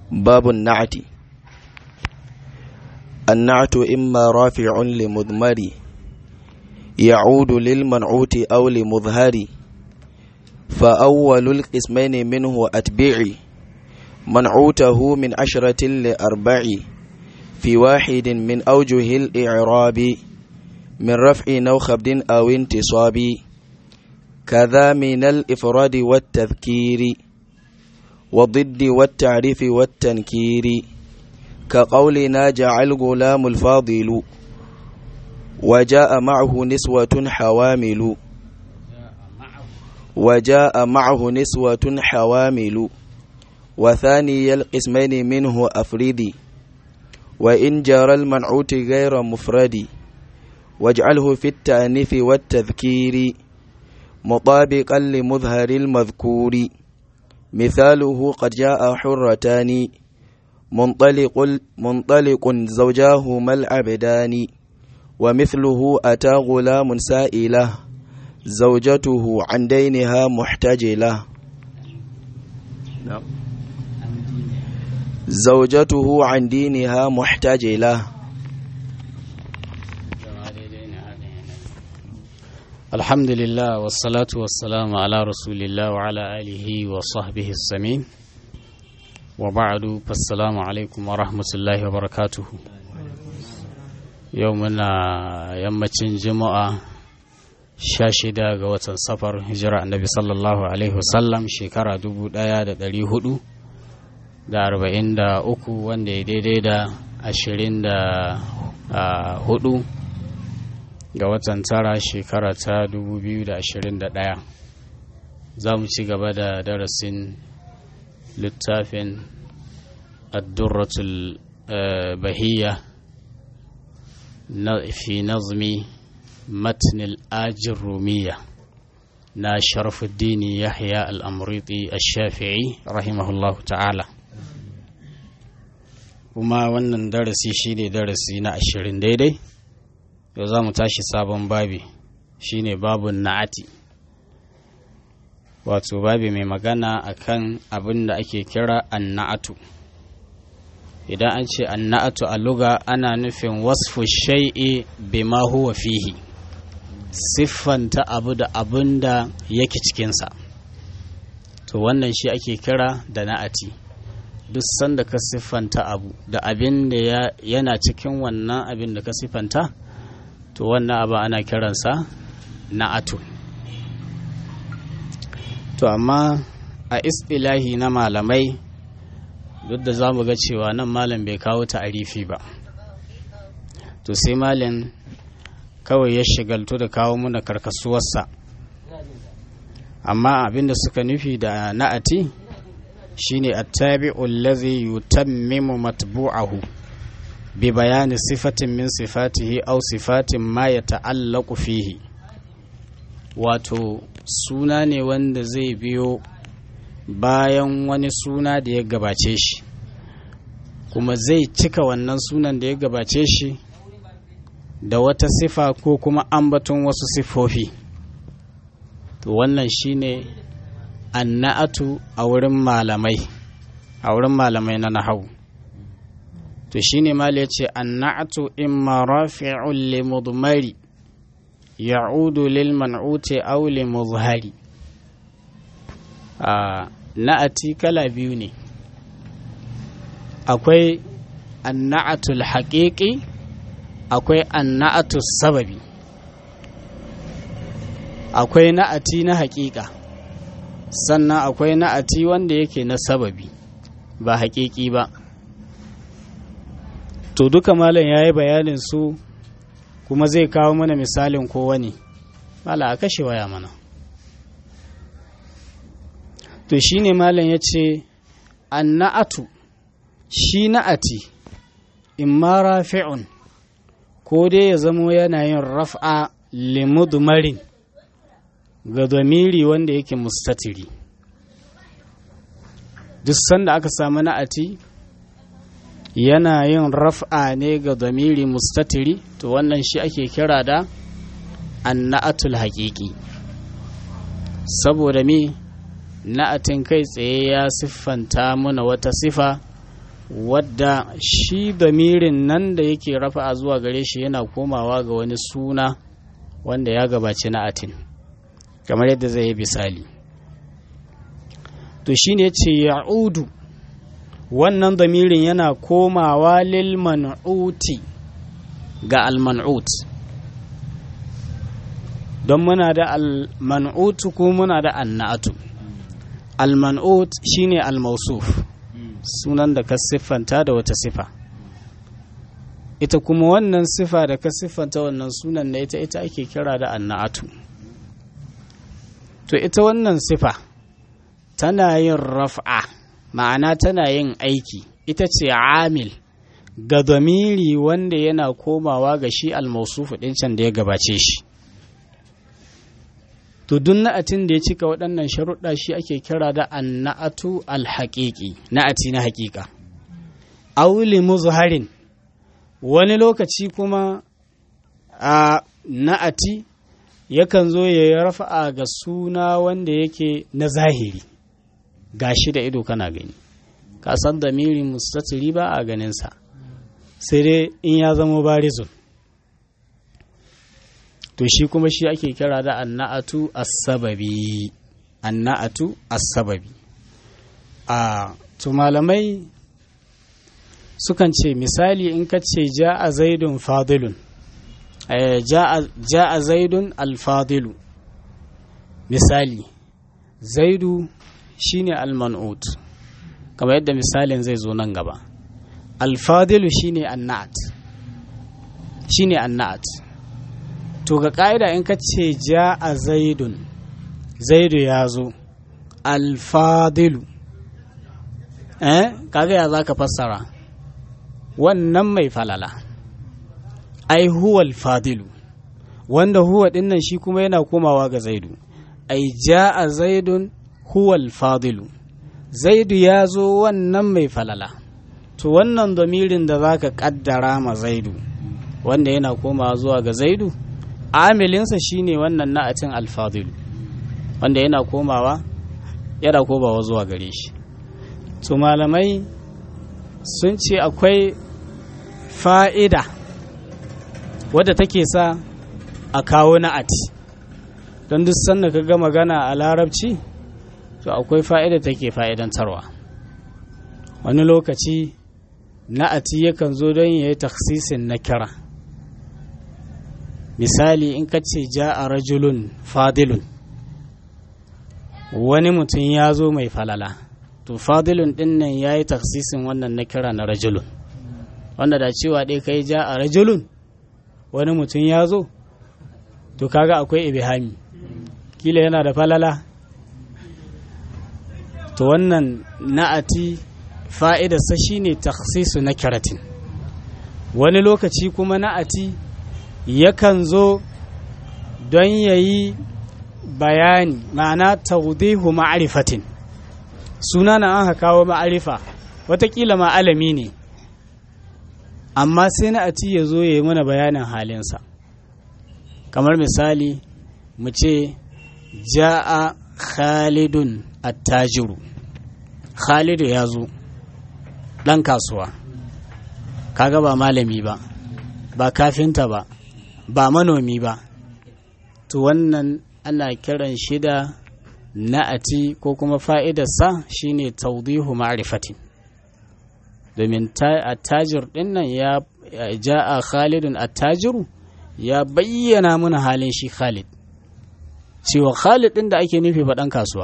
باب النعت النعت إما رافع لمضمر يعود للمنعوت أو لمظهر فأول القسمين منه أتبعي منعوته من عشرة لأربع في واحد من أوجه الإعراب من رفع أو خفض أو انتصاب كذا من الإفراد والتذكير والضد والتعريف والتنكير كقولنا جعل غلام الفاضل وجاء معه نسوة حوامل وجاء معه نسوة حوامل وثاني القسمين منه أفردي وإن جرى المنعوت غير مفرد واجعله في التأنيث والتذكير مطابقا لمظهر المذكور مثاله قد جاء حرتان منطلق, منطلق زوجاهما العبدان ومثله أتى غلام سائله زوجته عن دينها محتجلة زوجته عن دينها محتجلة الحمد لله والصلاة والسلام على رسول الله وعلى آله وصحبه السمين وبعد فالسلام عليكم ورحمة الله وبركاته يومنا يمتين جمعة shida ga watan safar hijira annabi sallallahu alaihi wasallam shekara dubu daya da dari hudu da arba'in da uku wanda ya daidai da ashirin da hudu ga watan tara shekara ta dubu biyu da ashirin da daya za mu ci gaba da darasin littafin addurratul bahiyya fi nazmi متن الآج الرومية نا شرف الدين يحيى الأمريطي الشافعي رحمه الله تعالى kuma wannan darasi shine darasi na ashirin daidai yau za mu tashi sabon babi shine babun na'ati wato babi mai magana akan abin da ake kira anna'atu idan an ce anna'atu a luga ana nufin wasfu shai'i bima huwa fihi siffanta abu da abin da yake cikinsa to wannan shi ake kira da na'ati duk sanda ka siffanta abu da abin da yana cikin wannan abin da ka siffanta to wannan abu ana kiransa na'atu to amma a istilahi na malamai duk da za mu ga cewa nan malam bai kawo ta'arifi ba to sai malam kawai ya shigaltu da kawo muna karkasuwarsa amma abinda suka nufi da na'ati shine attabi'u allazi yutammimu matbu'ahu bi bayani sifatin min sifatihi aw sifatin ma yata'allaqu fihi wato suna ne wanda zai biyo bayan wani suna da ya gabace shi kuma zai cika wannan sunan da ya gabace shi da wata sifa ko kuma ambaton wasu sifofi to wannan shine anna'atu a wurin malamai a wurin malamai na nahau to shine mal ya ce anna'atu imma rafi'un li mudmari ya'udu lil man'uti aw li muzhari a na'ati kala biyu ne akwai anna'atul haqiqi akwai anna'atu sababi akwai na'ati na haƙiƙa sannan akwai na'ati wanda yake na sababi ba haƙiƙi ba to duka malam ya yi bayanin su kuma zai kawo mana misalin kowane mala a kashe waya mana to shi ne malam ya ce anna'atu shi na'ati in ma rafi'un ko dai ya zamo yana yin raf'a limudmarin ga domiri wanda yake mustatiri duk sanda aka samu na'ati yana yin raf'a ne ga domiri mustatiri to wannan shi ake kira da anna'atul haƙiƙi saboda me na'atin kai tsaye ya siffanta muna wata sifa wadda shi damirin nan da yake rafa'a zuwa gare shi yana komawa ga wani suna wanda ya gabaci na atin kamar yadda zai yi misali to shine ce ya'udu wannan damirin yana komawa lil man'uti ga al-man'ut don muna da al-man'ut ko muna da annatu al-man'ut shine al-mausuf sunan da ka siffanta da wata sifa ita kuma wannan sifa da ka siffanta wannan sunan na ita ita ake kira da annatu to ita wannan sifa tana yin raf'a ma'ana tana yin aiki ita ce amil ga zamiri wanda yana komawa ga shi almausufu ɗin can da ya gabace shi to duk na'atin da ya cika waɗannan sharuɗa shi ake kira da anna'atu alhaƙiƙi na'ati na haƙiƙa auli muzharin wani lokaci kuma a na'ati yakan zo ya yi rafa'a ga suna wanda yake na zahiri gashi da ido kana gani ka san da miri mustatiri ba a ganinsa sai dai in ya zama barizun to shi kuma shi ake kira da anna'atu as-sababi anna'atu as-sababi a to malamai sukan ce misali in ka ce ja'a zaidun fadilun ja'a zaidun alfadilu misali zaidu shine alman'ut kamar yadda misalin zai zo nan gaba alfadilu shine annat shine annat to ga ka'ida in ka ce ja'a zaidun zaidu ya zo alfadilu eh kaga ya za ka fassara wannan mai falala ai huwal fadilu wanda huwa dinnan shi kuma yana komawa ga zaidu ai ja'a zaidun huwal fadilu zaidu ya zo wannan mai falala to wannan domirin da za ka kaddara ma zaidu wanda yana komawa zuwa ga zaidu amilinsa shine wannan na'atin alfadilu wanda yana komawa yana komawa zuwa gare shi to malamai sun ce akwai fa'ida wadda take sa a kawo na'ati don duk sanda ka ga magana a larabci to akwai fa'ida take fa'idantarwa wani lokaci na'ati yakan zo don ya yi taksisin na kira misali in ka ce ja a rajulun fadilun wani mutum ya zo mai falala to fadilun din nan ya yi taksisin wannan na kira na rajulun wanda da cewa ɗaya kai ja a rajulun wani mutum ya zo to kaga akwai ibihami kila yana da falala to wannan na'ati fa'idarsa shine taksisu na kiratin wani lokaci kuma na'ati yakan zo don ya yi bayani ma'ana taudihu ma'arifatin suna na an kawo ma'arifa watakila ma'alami ne amma sai na'ati ya zo ya yi mana bayanin halinsa kamar misali mu ce ja'a khalidun attajiru khalidu ya zo ɗan kasuwa kaga ba malami ba ba kafinta ba ba manomi ba to wannan ana kiran shi da na'ati ko kuma fa'idarsa shine taudihu ma'rifatin domin attajir ɗin nan ya ja'a khalidun attajiru ya bayyana mana halin shi khalid cewa khalid ɗin da ake nufi ba ɗan kasuwa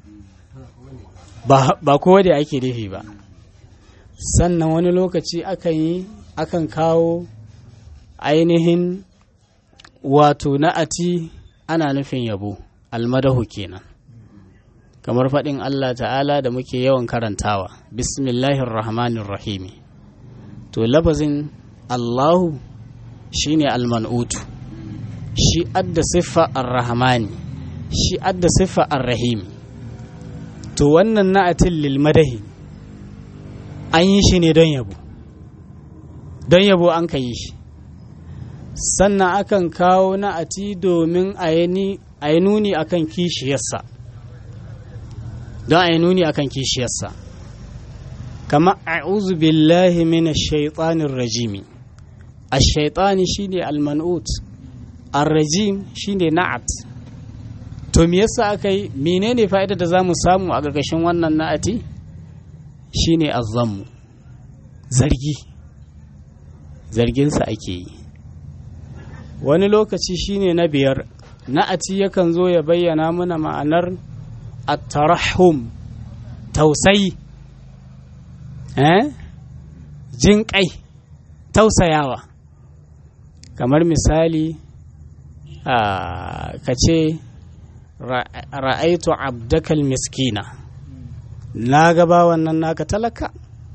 ba kowa da ake nufi ba sannan wani lokaci akan yi akan kawo ainihin wato na'ati ana nufin yabo almadahu kenan kamar faɗin Allah ta'ala da muke yawan karantawa bismillahir rahmanir rahimi to lafazin Allahu shine alman'utu shi adda siffa ar-rahmani shi adda siffa ar-rahimi to wannan na'atin lil madahi an yi shi ne don yabo don yabo an ka yi shi sannan akan kawo na'ati domin a yi nuni akan kishiyarsa don a yi nuni akan kishiyarsa kama a'udhu billahi minash shaitanir rajimi ash-shaytani shine al-man'ut ar-rajim shine na'at to me yasa aka yi menene fa'idar da zamu samu a gargashin wannan na'ati shine azammu zargi zarginsa ake yi wani lokaci shine na biyar na'ati yakan zo ya bayyana mana ma'anar at-tarahum tausayi eh jin kai tausayawa kamar misali ka ce ra'aitu abdakal miskina na gaba wannan naka talaka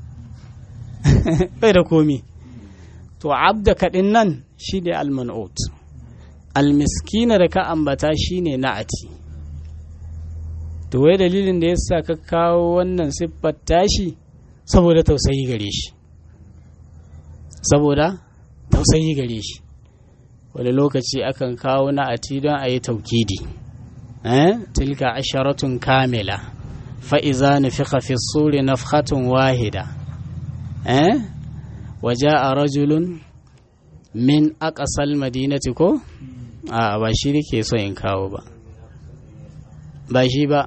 bai da komi to abdaka din nan shi ne alman'ut almiskina da ka ambata shi ne na'ati to wai dalilin da ya sa ka kawo wannan siffar tashi saboda tausayi gare shi saboda tausayi gare shi wani lokaci akan kawo na'ati don a yi taukidi tilka asharatun kamila fa'iza nufiqa fi suri nafhatun wahida waje a rajulun min aƙasal madinati ko a ba shi ke so in kawo ba ba shi ba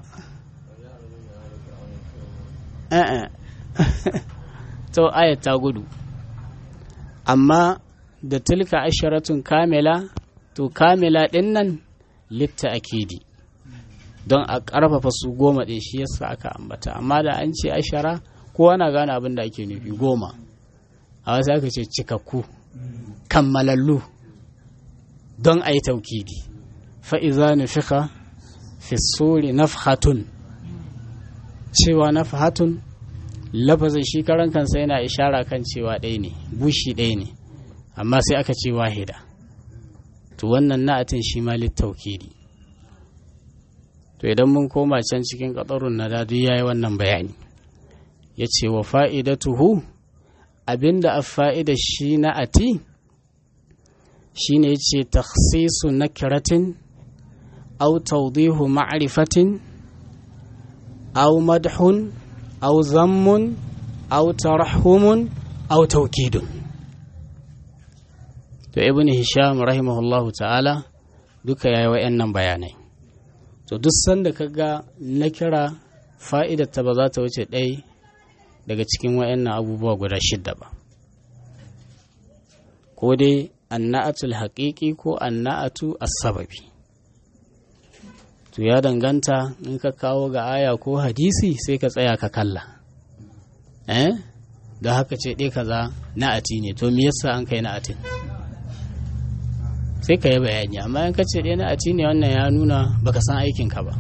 to ayat ta gudu amma da tilka asharatun kamila to kamila ɗin nan litta akidi don a ƙarfafa su goma ɗin shi yasa aka ambata amma da an ce ashara kowa na gane abin da ake nufi goma a wasu aka ce cikakku kammalallu don a yi taukidi fa'iza nufika fi suri nafhatun cewa nafhatun lafazin shi karan kansa yana ishara kan cewa ɗaya ne bushi ɗaya ne amma sai aka ce wahida to wannan na'atin shi ma littaukidi to idan mun koma can cikin ƙadarun na dadu ya yi wannan bayani ya ce wa fa'idatuhu abinda a fa'ida shi na'ati shi ne ya ce taksisu na kiratin au taudihu ma'arifatin au madhun au zammun au tarahumun au taukidun to ibn hisham rahimahullahu ta'ala duka yayi wa'annan bayanai to duk sanda ka ga na kira fa'idarta ba za ta wuce ɗaya daga cikin wa'annan abubuwa guda shidda ba ko dai anna'atul haƙiƙi ko anna'atu as-sababi to ya danganta in ka kawo ga aya ko hadisi sai ka tsaya ka kalla eh da haka ce ɗaya kaza na'ati ne to me yasa an kai na'atin sai ka yi bayani amma in ka ce ɗaya na'ati ne wannan ya nuna baka san aikinka ba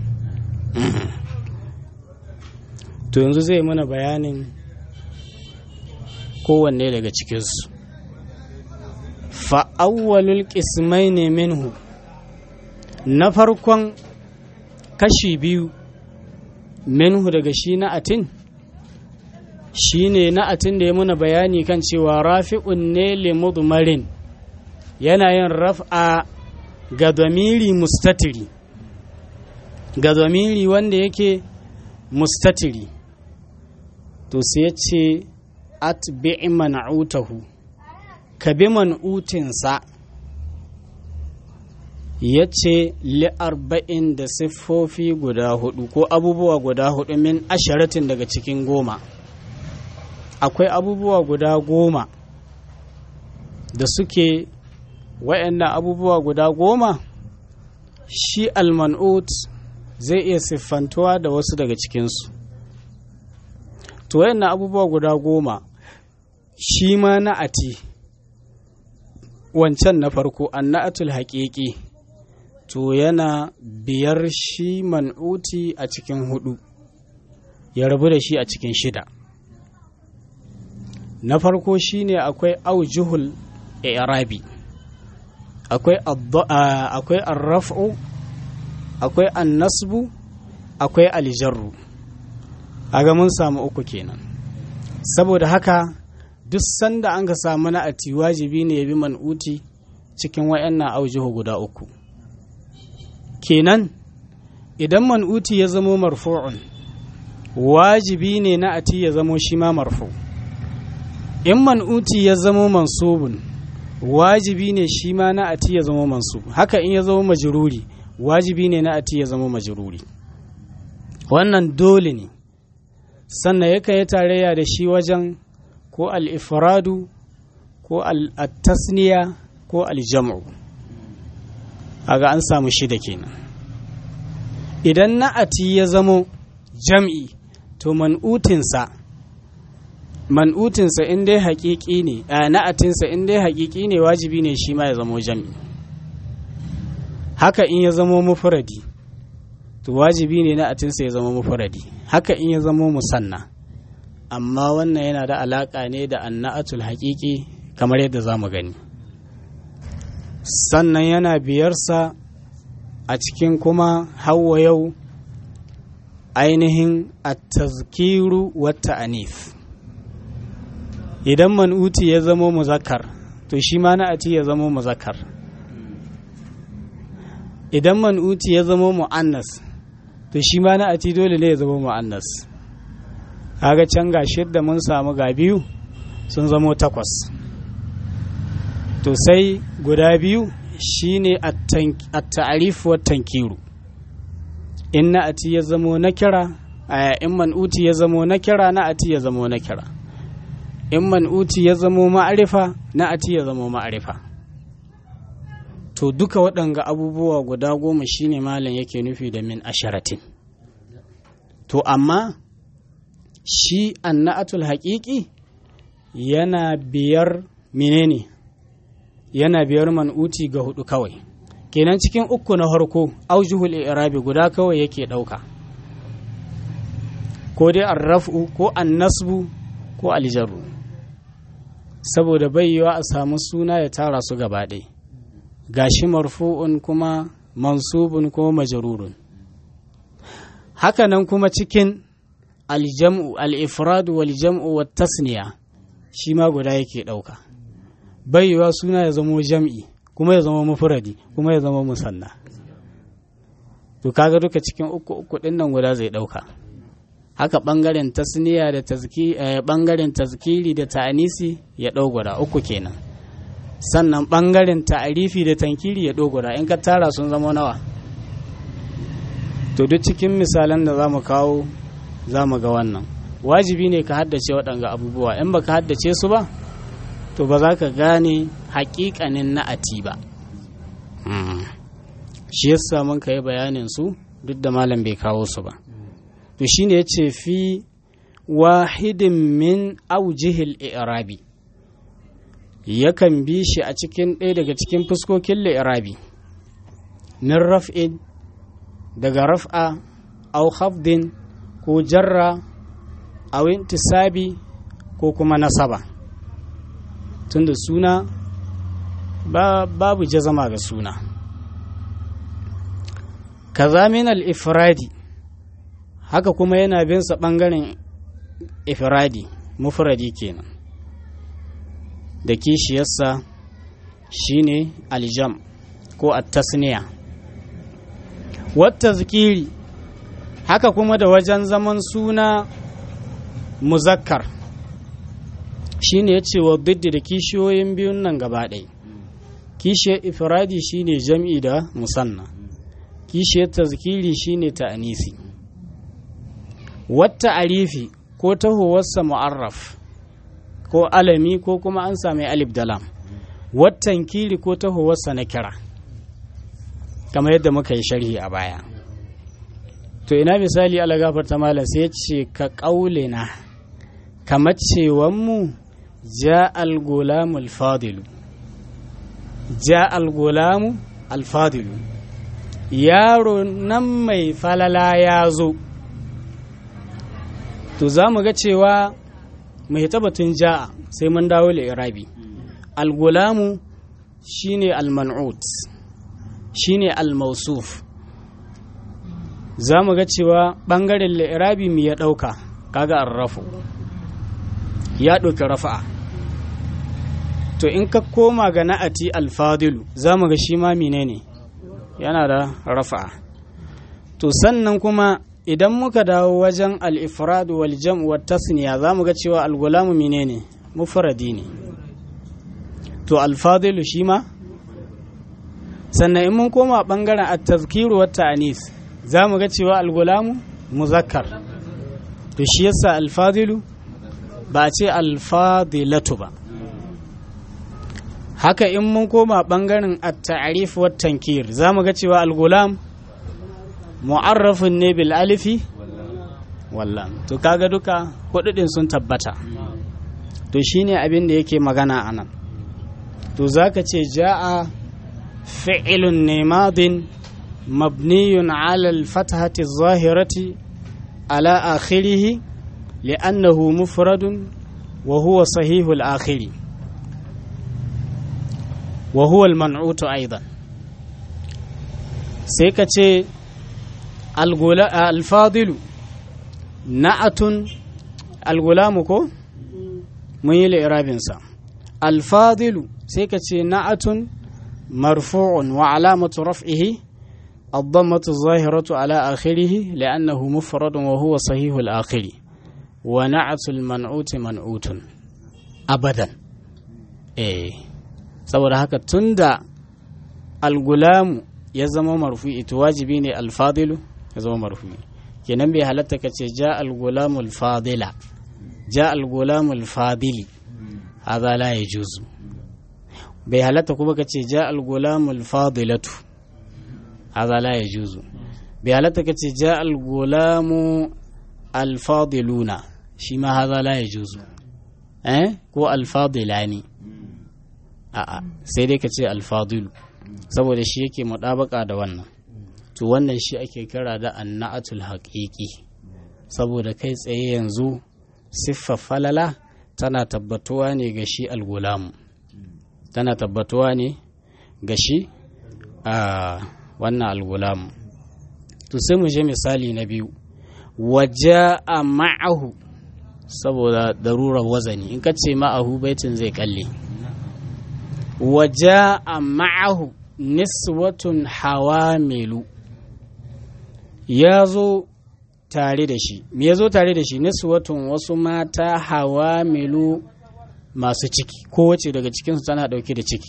to yanzu zai mana bayanin kowanne daga cikinsu fa'awwalul ƙismai ne minhu na farkon kashi biyu minhu daga shi na'atin shi ne na'atin da ya muna bayani kan cewa rafi'un ne limudmarin yana yin raf'a ga zamiri mustatiri ga zamiri wanda yake mustatiri to sai ya ce atbi'i man'utahu ka bi man'utinsa ya ce li'arba'in da siffofi guda hudu ko abubuwa guda hudu min asharatin daga cikin goma akwai abubuwa guda goma da suke wa'annan abubuwa guda goma shi alman'ut zai iya siffantuwa da wasu daga cikinsu to wa'annan abubuwa guda goma shi ma na'ati wancan na farko anna'atul haƙiƙi to yana biyar shi man'uti a cikin hudu ya rabu da shi a cikin shida na farko shine akwai aujuhul i'rabi akwai akwai arraf'u akwai annasbu akwai aljarru aga mun samu uku kenan saboda haka duk sanda an ka samu na'ati wajibi ne ya bi man'uti cikin wayannan aujuhu guda uku kenan idan man'uti ya zamo marfu'un wajibi ne na ati ya zamo shi ma marfu in man'uti ya zamo mansubun wajibi ne shi ma na ati ya zamo mansub haka in ya zamo majruri wajibi ne na ati ya zamo majruri wannan dole ne sannan yakan yi tarayya da shi wajen ko al-ifradu ko al-tasniya ko al-jam'u aga an samu shida kenan idan na'ati ya zamo jam'i to man'utinsa man'utinsa in dai haƙiƙi ne a na'atinsa in dai haƙiƙi ne wajibi ne shi ma ya zamo jam'i haka in ya zamo mufradi to wajibi ne na'atinsa ya zamo mufradi haka in ya zamo musanna amma wannan yana da alaƙa ne da anna'atul haƙiƙi kamar yadda za mu gani sannan yana biyarsa a cikin kuma hawa yau ainihin at-tazkiru wata anif idan man'uti ya zamo muzakkar to shi ma na'ati ya zamo muzakkar idan man'uti ya zamo mu'annas to shi ma na'ati dole ne ya zamo mu'annas kaga can ga shidda mun samu ga biyu sun zamo takwas to sai guda biyu shine at-ta'rif wa tankiru in na'ati ya zamo na kira in man'uti ya zamo na kira na'ati ya zamo na kira in man'uti ya zamo ma'arifa na'ati ya zamo ma'arifa to duka waɗanga abubuwa guda goma shine malam yake nufi da min asharatin to amma shi anna'atul haƙiƙi yana biyar menene yana biyar man'uti ga hudu kawai kenan cikin uku na harko aujuhul i'rabi guda kawai yake ɗauka ko dai arraf'u ko annasbu ko aljarru saboda bai yiwa a samu suna ya tara su gaba ɗaya gashi marfu'un kuma mansubun ko majrurun hakanan kuma cikin aljam'u al-ifrad wal jam'u wat tasniya shi ma guda yake ɗauka bai yiwa suna ya zamo jam'i kuma ya zama mufradi kuma ya zama musanna to kaga duka cikin uku uku din nan guda zai ɗauka haka ɓangaren tasniya da ɓangaren tazkiri da ta'anisi ya ɗau guda uku kenan sannan ɓangaren ta'arifi da tankiri ya ɗau guda in ka tara sun zama nawa to duk cikin misalan da za mu kawo za mu ga wannan wajibi ne ka haddace waɗanga abubuwa in baka haddace su ba to ba za ka gane haƙiƙanin na'ati ba shi yasa mun ka yi bayanin su duk da malam bai kawo su ba to shine yace fi wahidin min aujihil i'rabi yakan bi shi a cikin ɗaya daga cikin fuskokin li'irabi min raf'in daga raf'a au khafdin ko jarra au intisabi ko kuma nasaba tunda suna ba, babu jazama ga suna kaza min al-ifradi haka kuma yana bin sa ɓangaren ifradi mufradi kenan da kishiyarsa shine aljam ko at-tasniya wata zikiri haka kuma da wajen zaman suna muzakkar shine ya ce wa diddi da kishiyoyin biyun nan gaba ɗaya kishiyar ifradi shine jam'i da musanna kishiyar tazkiri shine ta'anisi wata arifi ko tahowarsa mu'arraf ko alami ko kuma an sami alif dalam watan kiri ko tahowarsa na kira kamar yadda muka yi sharhi a baya to ina misali ala gafarta malam sai ce ka ƙaulina kamar cewanmu ja al-gulamu al-fadilu ja al-gulamu al-fadilu yaro nan mai falala ya zo to za mu ga cewa mai tabbatun ja'a sai mun dawo irabi al-gulamu shine al-man'ut shine al-mausuf za mu ga cewa ɓangaren li'irabi mu ya ɗauka kaga arrafu ya ɗauki rafa'a to in ka koma ga na'ati alfadilu za mu ga shi ma menene yana da rafa'a to sannan kuma idan muka dawo wajen al-ifrad wal jam' wa tasniya zamu ga cewa al-gulamu menene mufradi ne to al-fadilu shi ma sannan in mun koma bangaren at-tazkiru wa ta'anis zamu ga cewa al-gulamu muzakkar to shi yasa al-fadilu ba ce al-fadilatu ba haka in mun koma bangaren at-ta'rif wa tankir zamu ga cewa al-gulam mu'arrafun ne bil alifi wallan to kaga duka hududin sun tabbata to shine abin da yake magana anan to zaka ce ja'a fi'lun ne madin mabniyun ala al-fathati adh-dhahirati ala akhirih li'annahu mufradun wa huwa sahihul akhiri wa huwa al-man'utu aidan sai ka ce alfadilu na'atun algulamu ko mun yi li'irabinsa alfadilu sai ka ce na'atun marfu'un wa alamatu raf'ihi الضمة الظاهرة على آخره لأنه مفرد وهو صحيح الآخر ونعت المنعوت منعوت أبدا إيه saboda haka tunda algulamu ya zama marfu'i to wajibi ne alfadilu ya zama marfu'i kenan bai halatta ka ce ja algulamu alfadila ja algulamu alfadili hadha la yajuzu bai halatta kuma ka ce ja algulamu alfadilatu hadha la yajuzu bai halatta ka ce ja algulamu alfadiluna shi ma hadha la yajuzu eh ko alfadilani a'a sai dai ka ce alfadilu saboda shi yake muɗabaka da wannan to wannan shi ake kira da anna'atul haƙiƙi saboda kai tsaye yanzu siffar falala tana tabbatuwa ne ga shi algulamu tana tabbatuwa ne ga shi a wannan algulamu to sai mu je misali na biyu waje a ma'ahu saboda darurar wazani in ka ce ma'ahu baitin zai kalle waje a ma'ahu niswatun hawamilu ya zo tare da shi me ya zo tare da shi niswatun wasu mata hawamilu masu ciki kowace daga cikinsu tana ɗauke da ciki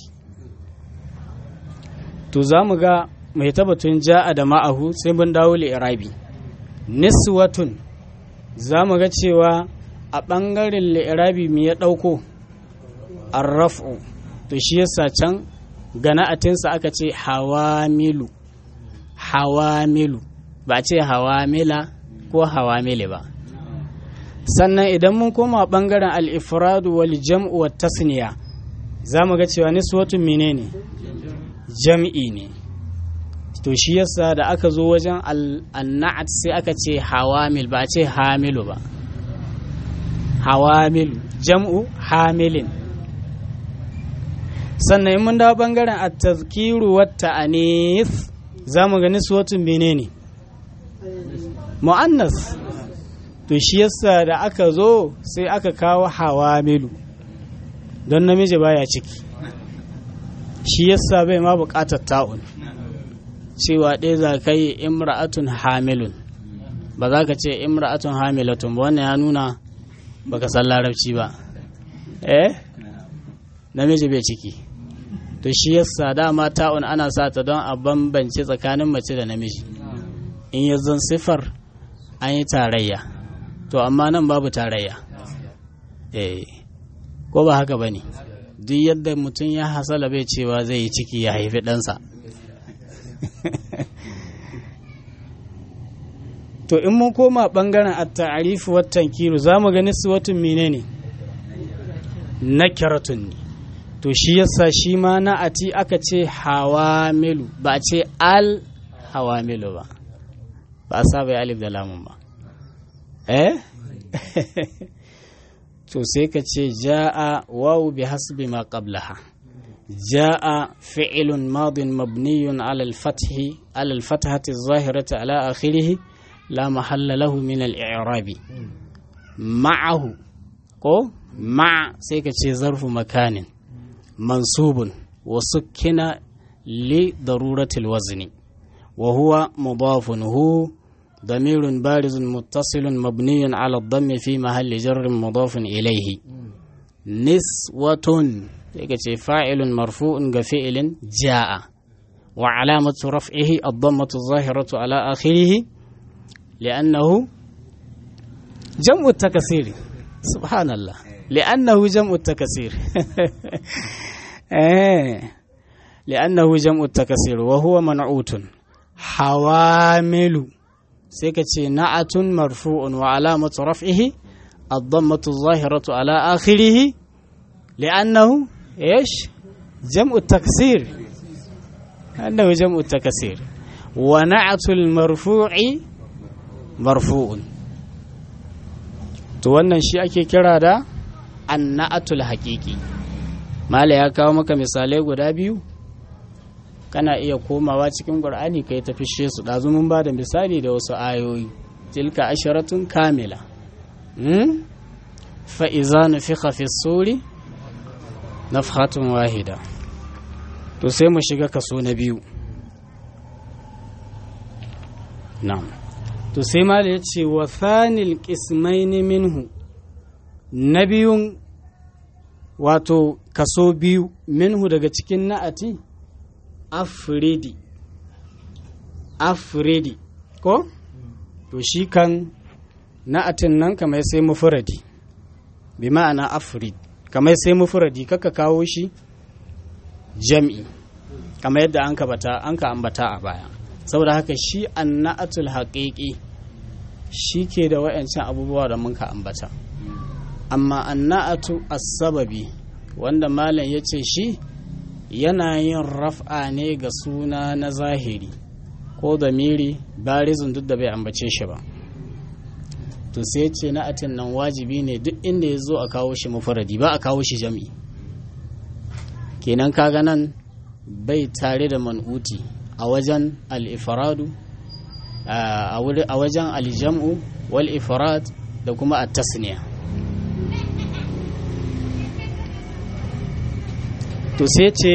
to za mu ga mai tabbatun ja'a da ma'ahu sai mun dawo li'irabi niswatun za mu ga cewa a ɓangaren li'irabi me ya ɗauko arraf'u to shi yasa can gana'atinsa aka ce hawamilu hawamilu ba ce hawamila ko hawamili ba sannan idan mun koma bangaren al-ifradu wal jam'u wat tasniya za mu ga cewa niswatun menene jam'i ne to shi yasa da aka zo wajen al-na'at sai aka ce hawamil ba ce hamilu ba hawamilu jam'u hamilin sannan in mun dawo bangaren at-tazkiru wat ta'anis za mu ga niswatun menene mu'annas to shi yasa da aka zo sai aka kawo hawamilu don namiji baya ciki shi yasa bai ma buƙatar ta'un cewa ɗaya za ka yi imra'atun hamilun ba za ka ce imra'atun hamilatun ba wannan ya nuna baka san larabci ba eh namiji bai ciki to shi yasa dama ta'un ana sa ta don a bambance tsakanin mace da namiji in ya zan sifar an yi tarayya to amma nan babu tarayya eh ko ba haka ba ne duk yadda mutum ya hasala bai cewa zai yi ciki ya haifi ɗansa to in mun koma ɓangaren at-ta'arifu wat tankiru za mu gani su watun menene nakiratun ne to shi yasa shi ma na ati aka ce hawamilu ba a ce al hawamilu ba ba a saba alif da lamun ba eh to sai ka ce ja'a wawu bi hasbi ma qablaha ja'a fi'lun madin mabniyun ala al-fathi ala al-fathati adh-dhahirati ala akhirih la mahalla lahu min al-i'rabi ma'ahu ko ma sai ka ce zarfu makanin mansubun wa sukkina li daruratil wazni wa huwa mudafun hu ضمير بارز متصل مبني على الضم في محل جر مضاف إليه نسوة فاعل مرفوع كفعل جاء وعلامة رفعه الضمة الظاهرة على آخره لأنه جمع التكسير سبحان الله لأنه جمع التكسير لأنه جمع التكسير وهو منعوت حوامل سيكتي نعة مرفوع وعلامة رفعه الضمة الظاهرة على آخره لأنه إيش جمع التكسير أنه جمع التكسير ونعة المرفوع مرفوع to wannan shi ake kira da anna'atul haƙiƙi mala ya kawo maka misalai guda biyu kana iya komawa cikin ƙur'ani kai ta fishe su ɗazu mun ba da misali da wasu ayoyi tilka asharatun kamila fa'iza nufiqa fi suri nafhatun wahida to sai mu shiga kaso na biyu na'am to sai ma da ya ce wa thanil qismaini minhu na biyun wato kaso biyu minhu daga cikin na'ati afridi afridi ko to shi kan na'atin nan kamar sai mufuradi bi ma'ana afrid kamar sai mufuradi kaka kawo shi jam'i kamar yadda an ka ambata a baya saboda haka shi anna'atul haƙiƙi shi ke da wa'yancan abubuwa da muka ambata amma anna'atu as-sababi wanda malam ya ce shi yana yin raf'a ne ga suna na zahiri ko da miri barizin duk da bai ambace shi ba to sai ce na'atin nan wajibi ne duk inda ya zo a kawo shi mafaradi ba a kawo shi jam'i kenan kaga nan bai tare da man'uti a wajen al-ifradu a wajen aljam'u wal ifrad da kuma at-tasniya to sai ce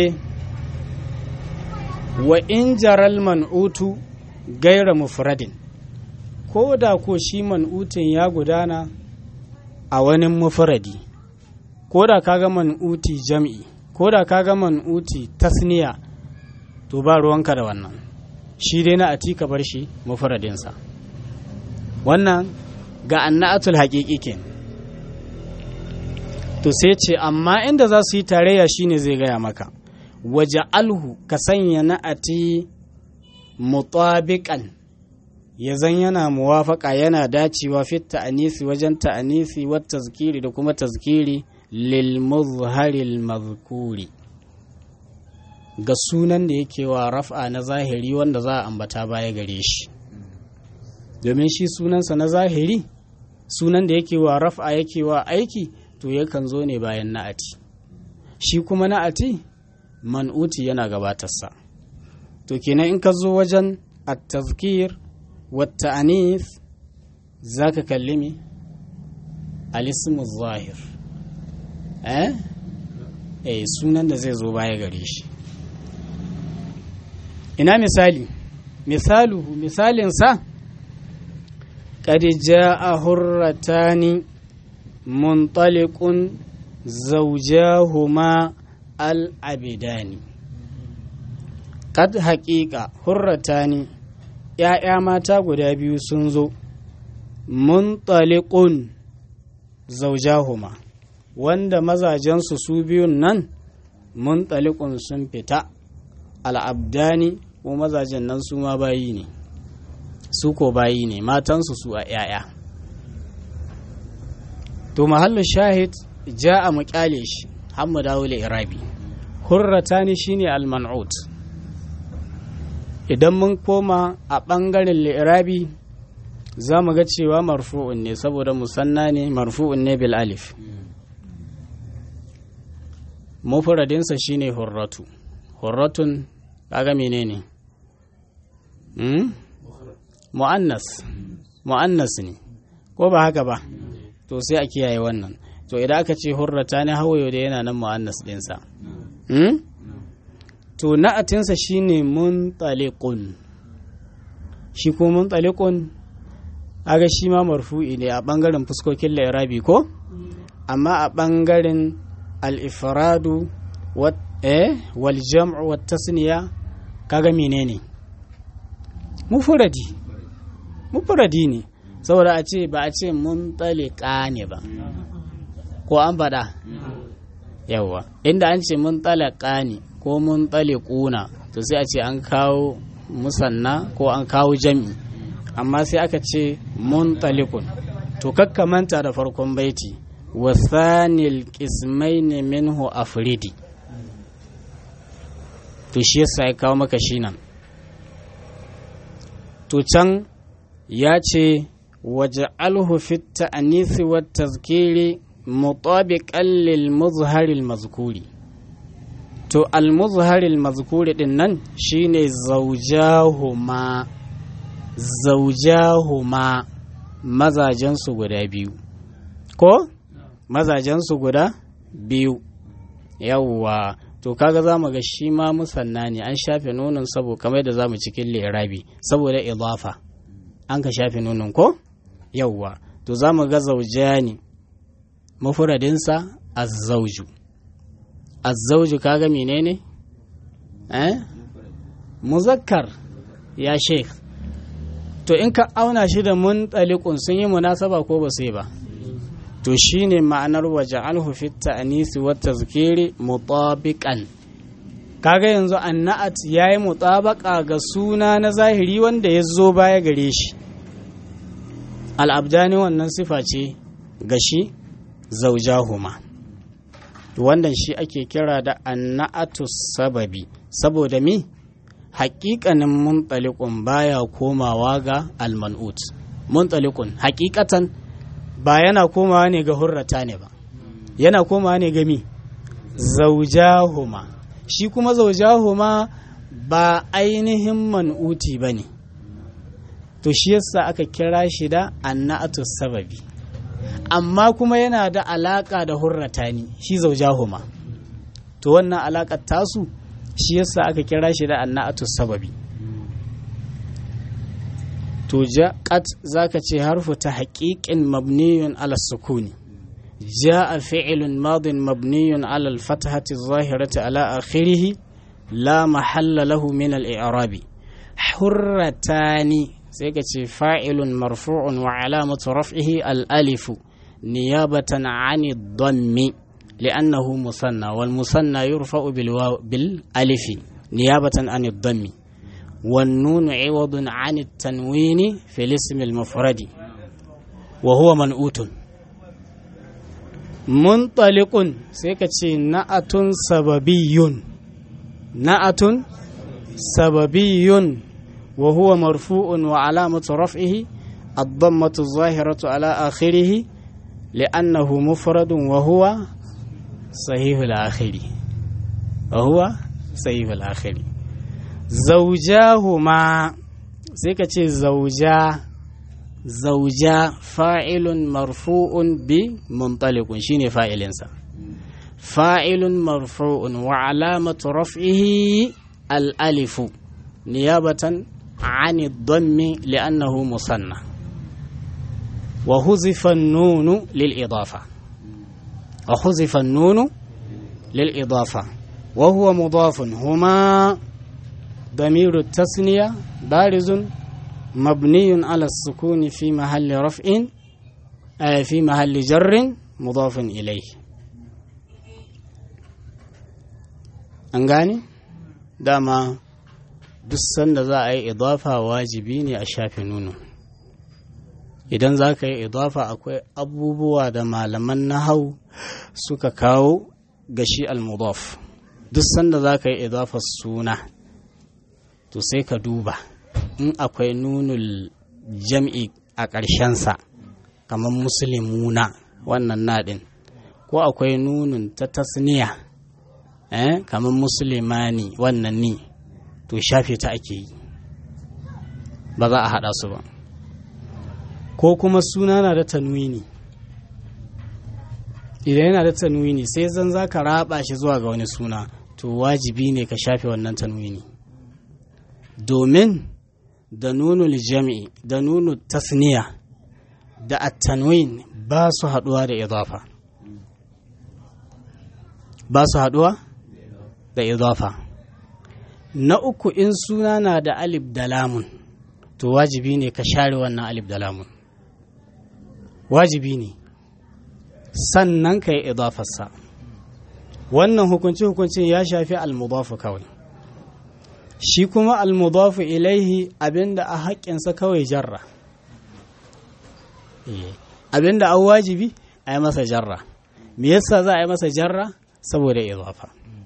wa in jaral man'utu gaira mufradin ko da ko shi man'utin ya gudana a wani mufradi ko da kaga man'uti jam'i ko da kaga man'uti tasniya to ba ruwanka da wannan shi dai na ati ka bar shi mufradinsa wannan ga anna'atul haƙiƙi ke to sai ce amma inda za su yi tarayya shine zai gaya maka waje alhu ka sanya na'ati mutabiqan ya zan yana muwafaka yana dacewa fit ta'anisi wajen ta'anisi wa tazkiri da kuma tazkiri lil muzharil mazkuri ga sunan da yake wa raf'a na zahiri wanda za a ambata baya gare shi domin shi sunansa na zahiri sunan da yake wa raf'a yake wa aiki to yakan zo ne bayan na'ati shi kuma na'ati man'uti yana gabatarsa to kenan in ka zo wajen at-tazkir wa ta'anis zaka kalli me al-ismu zahir eh eh sunan da zai zo baya gare shi ina misali misaluhu misalinsa قد جاء هرتان منطلق زوجاهما العبدان قد حقيقة هرتان ‘ya'ya mata guda biyu sun zo muntalikun zaujahuma wanda mazajensu su biyun nan muntalikun sun fita al'abdani ko mazajen nan su ma bayi ne su ko bayi ne matansu su a ‘ya'ya to mahallin shahid ja a mukyale shi hammu dawo irabi hurratani shine al-man'ut idan mun koma a ɓangaren li'irabi za mu ga cewa marfu'un ne saboda musanna ne marfu'un ne bil alif mufradinsa shine hurratu hurratun kaga menene hmm? mu'annas mu'annas ne ko ba haka ba to sai a kiyaye wannan to idan aka ce hurrata ne hawayo da yana nan mu'annas dinsa hmm? to na'atinsa shine muntaliqun shi ko muntaliqun aga shi ma marfu'i ne a ɓangaren fuskokin lairabi ko amma a ɓangaren al-ifradu wal jam'u wat tasniya kaga menene mufuradi mufuradi ne saboda a ce ba a ce mun talika ne ba ko an faɗa yawa inda an ce mun talaka ne ko mun talikuna to sai a ce an kawo musanna ko an kawo jam'i amma sai aka ce mun talikun to kakkamanta da farkon baiti wasanil kismaini minhu afridi to shi yasa ya kawo maka shi nan to can ya ce waje alhufit ta'anisi wa tazkiri mutabiqan lil muzharil mazkuri to al muzharil mazkuri din nan shine zaujahuma zaujahuma mazajensu guda biyu ko mazajensu guda biyu yawwa to kaga za mu ga shi ma musanna ne an shafe nonon sabo kamar da za mu cikin lirabi saboda idafa an ka shafe nonon ko yawwa to za mu ga zaujani mafuradinsa azzauju azzauju kaga menene eh muzakkar ya sheikh to in ka auna shi da mun sun yi munasaba ko ba sai ba to shine ma'anar waje alhu fit ta'anisi wa tazkiri mutabiqan kaga yanzu anna'at yayi mutabaqa ga suna na zahiri wanda ya zo baya gare shi al'abdani wannan sifa ce ga shi zaujahuma wannan shi ake kira da anna'atu sababi saboda mi haƙiƙanin muntalikun baya komawa ga alman'ut muntalikun haƙiƙatan ba yana komawa ne ga hurrata ne ba yana komawa ne ga mi zaujahuma shi kuma zaujahuma ba ainihin man'uti ba ne to shi yasa aka kira shi da annatu sababi amma kuma yana da alaka da hurrata ne shi zaujahuma to wannan alakar tasu shi yasa aka kira shi da annatu sababi to jaqat zaka ce harfu ta haqiqin mabniyun ala sukuni جاء فعل ماض مبني على الفتحة الظاهرة على آخره لا محل له من الإعراب حرتان سيكتي فاعل مرفوع وعلامة رفعه الألف نيابة عن الضم لأنه مثنى والمثنى يرفع بالواو بالألف نيابة عن الضم والنون عوض عن التنوين في الاسم المفرد وهو منؤوت منطلق سيكتي نأة سببي نأة سببي وهو مرفوع وعلامة رفعه الضمة الظاهرة على آخره لأنه مفرد وهو صحيح الآخر وهو صحيح الآخر زوجاهما سيكتي زوجا زوجا فاعل مرفوع بمنطلق شيني فاعل فاعل مرفوع وعلامة رفعه الألف نيابة عن الضم لأنه مصنع وحذف النون للإضافة وحذف النون للإضافة وهو مضاف هما ضمير التثنية بارز مبني على السكون في محل رفع آه في محل جر مضاف إليه أنغاني داما duk sanda za a yi idafa wajibi ne a shafe nuno idan za ka yi idafa akwai abubuwa da malaman nahau suka kawo ga shi almudaf duk sanda za ka yi idafa suna to sai ka duba in akwai nunul jam'i a ƙarshensa kamar musulmuna wannan naɗin ko akwai nunun ta tasniya eh, kamar musulmani wannan ni to shafe ta ake yi ba za a haɗa su ba ko kuma suna na da tanwini idan yana da tanwini sai zan za ka raba shi zuwa ga wani suna to wajibi ne ka shafe wannan tanwini domin da nunul jami'i da nunu tasniya da at-tanwin ba su haduwa da idafa ba su haduwa da idafa na uku in suna na da alif da lamun to wajibi ne ka share wannan alif da lamun wajibi ne sannan ka yi idafarsa wannan hukunci hukuncin ya shafi almudafu kawai shi kuma almudafu ilaihi abinda a haƙƙinsa kawai jarra abinda an wajibi a yi masa jarra me yasa za a yi masa jarra saboda idafa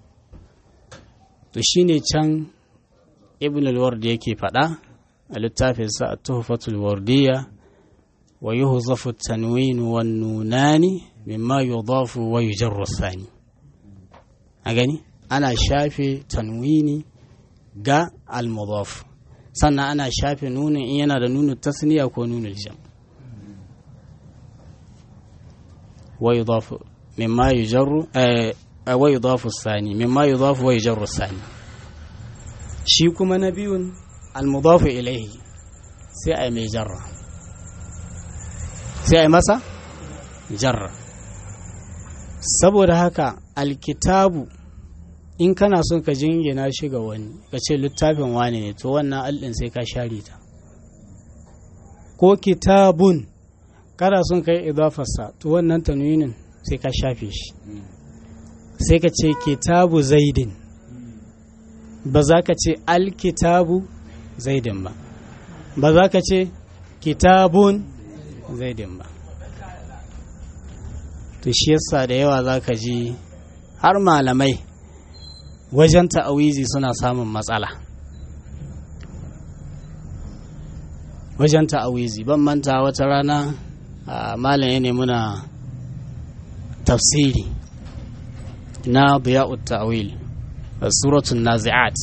to shine can ibn al-ward yake faɗa a littafinsa a tuhfatul wardiyya wa yuhzafu tanwin wan nunani mimma yudafu wa yujarru sani a gani ana shafe tanwini ga al-mudaf sannan ana shafe nunin in yana da nunin tasniya ko nunin jam wa yudafu mimma yujarru wa yudafu sani mimma yudafu wa yujarru sani shi kuma na biyun almudafu ilaihi sai a yi mai jarra sai a yi masa jarra saboda haka alkitabu in kana son ka jingina shi ga wani ka ce littafin wani ne to wannan allin sai ka share ta ko kitabun kana son ka yi idafarsa to wannan tanwinin sai ka shafe shi sai ka ce kitabu zaidin ba za ka ce alkitabu zaidin ba ba za ka ce kitabun zaidin ba to shi yasa da yawa za ka ji har malamai wajen ta'awizi suna samun matsala wajen ta'awizi ban manta wata rana malam ya nemi na tafsiri na biya'ut ta'awil suratun nazi'at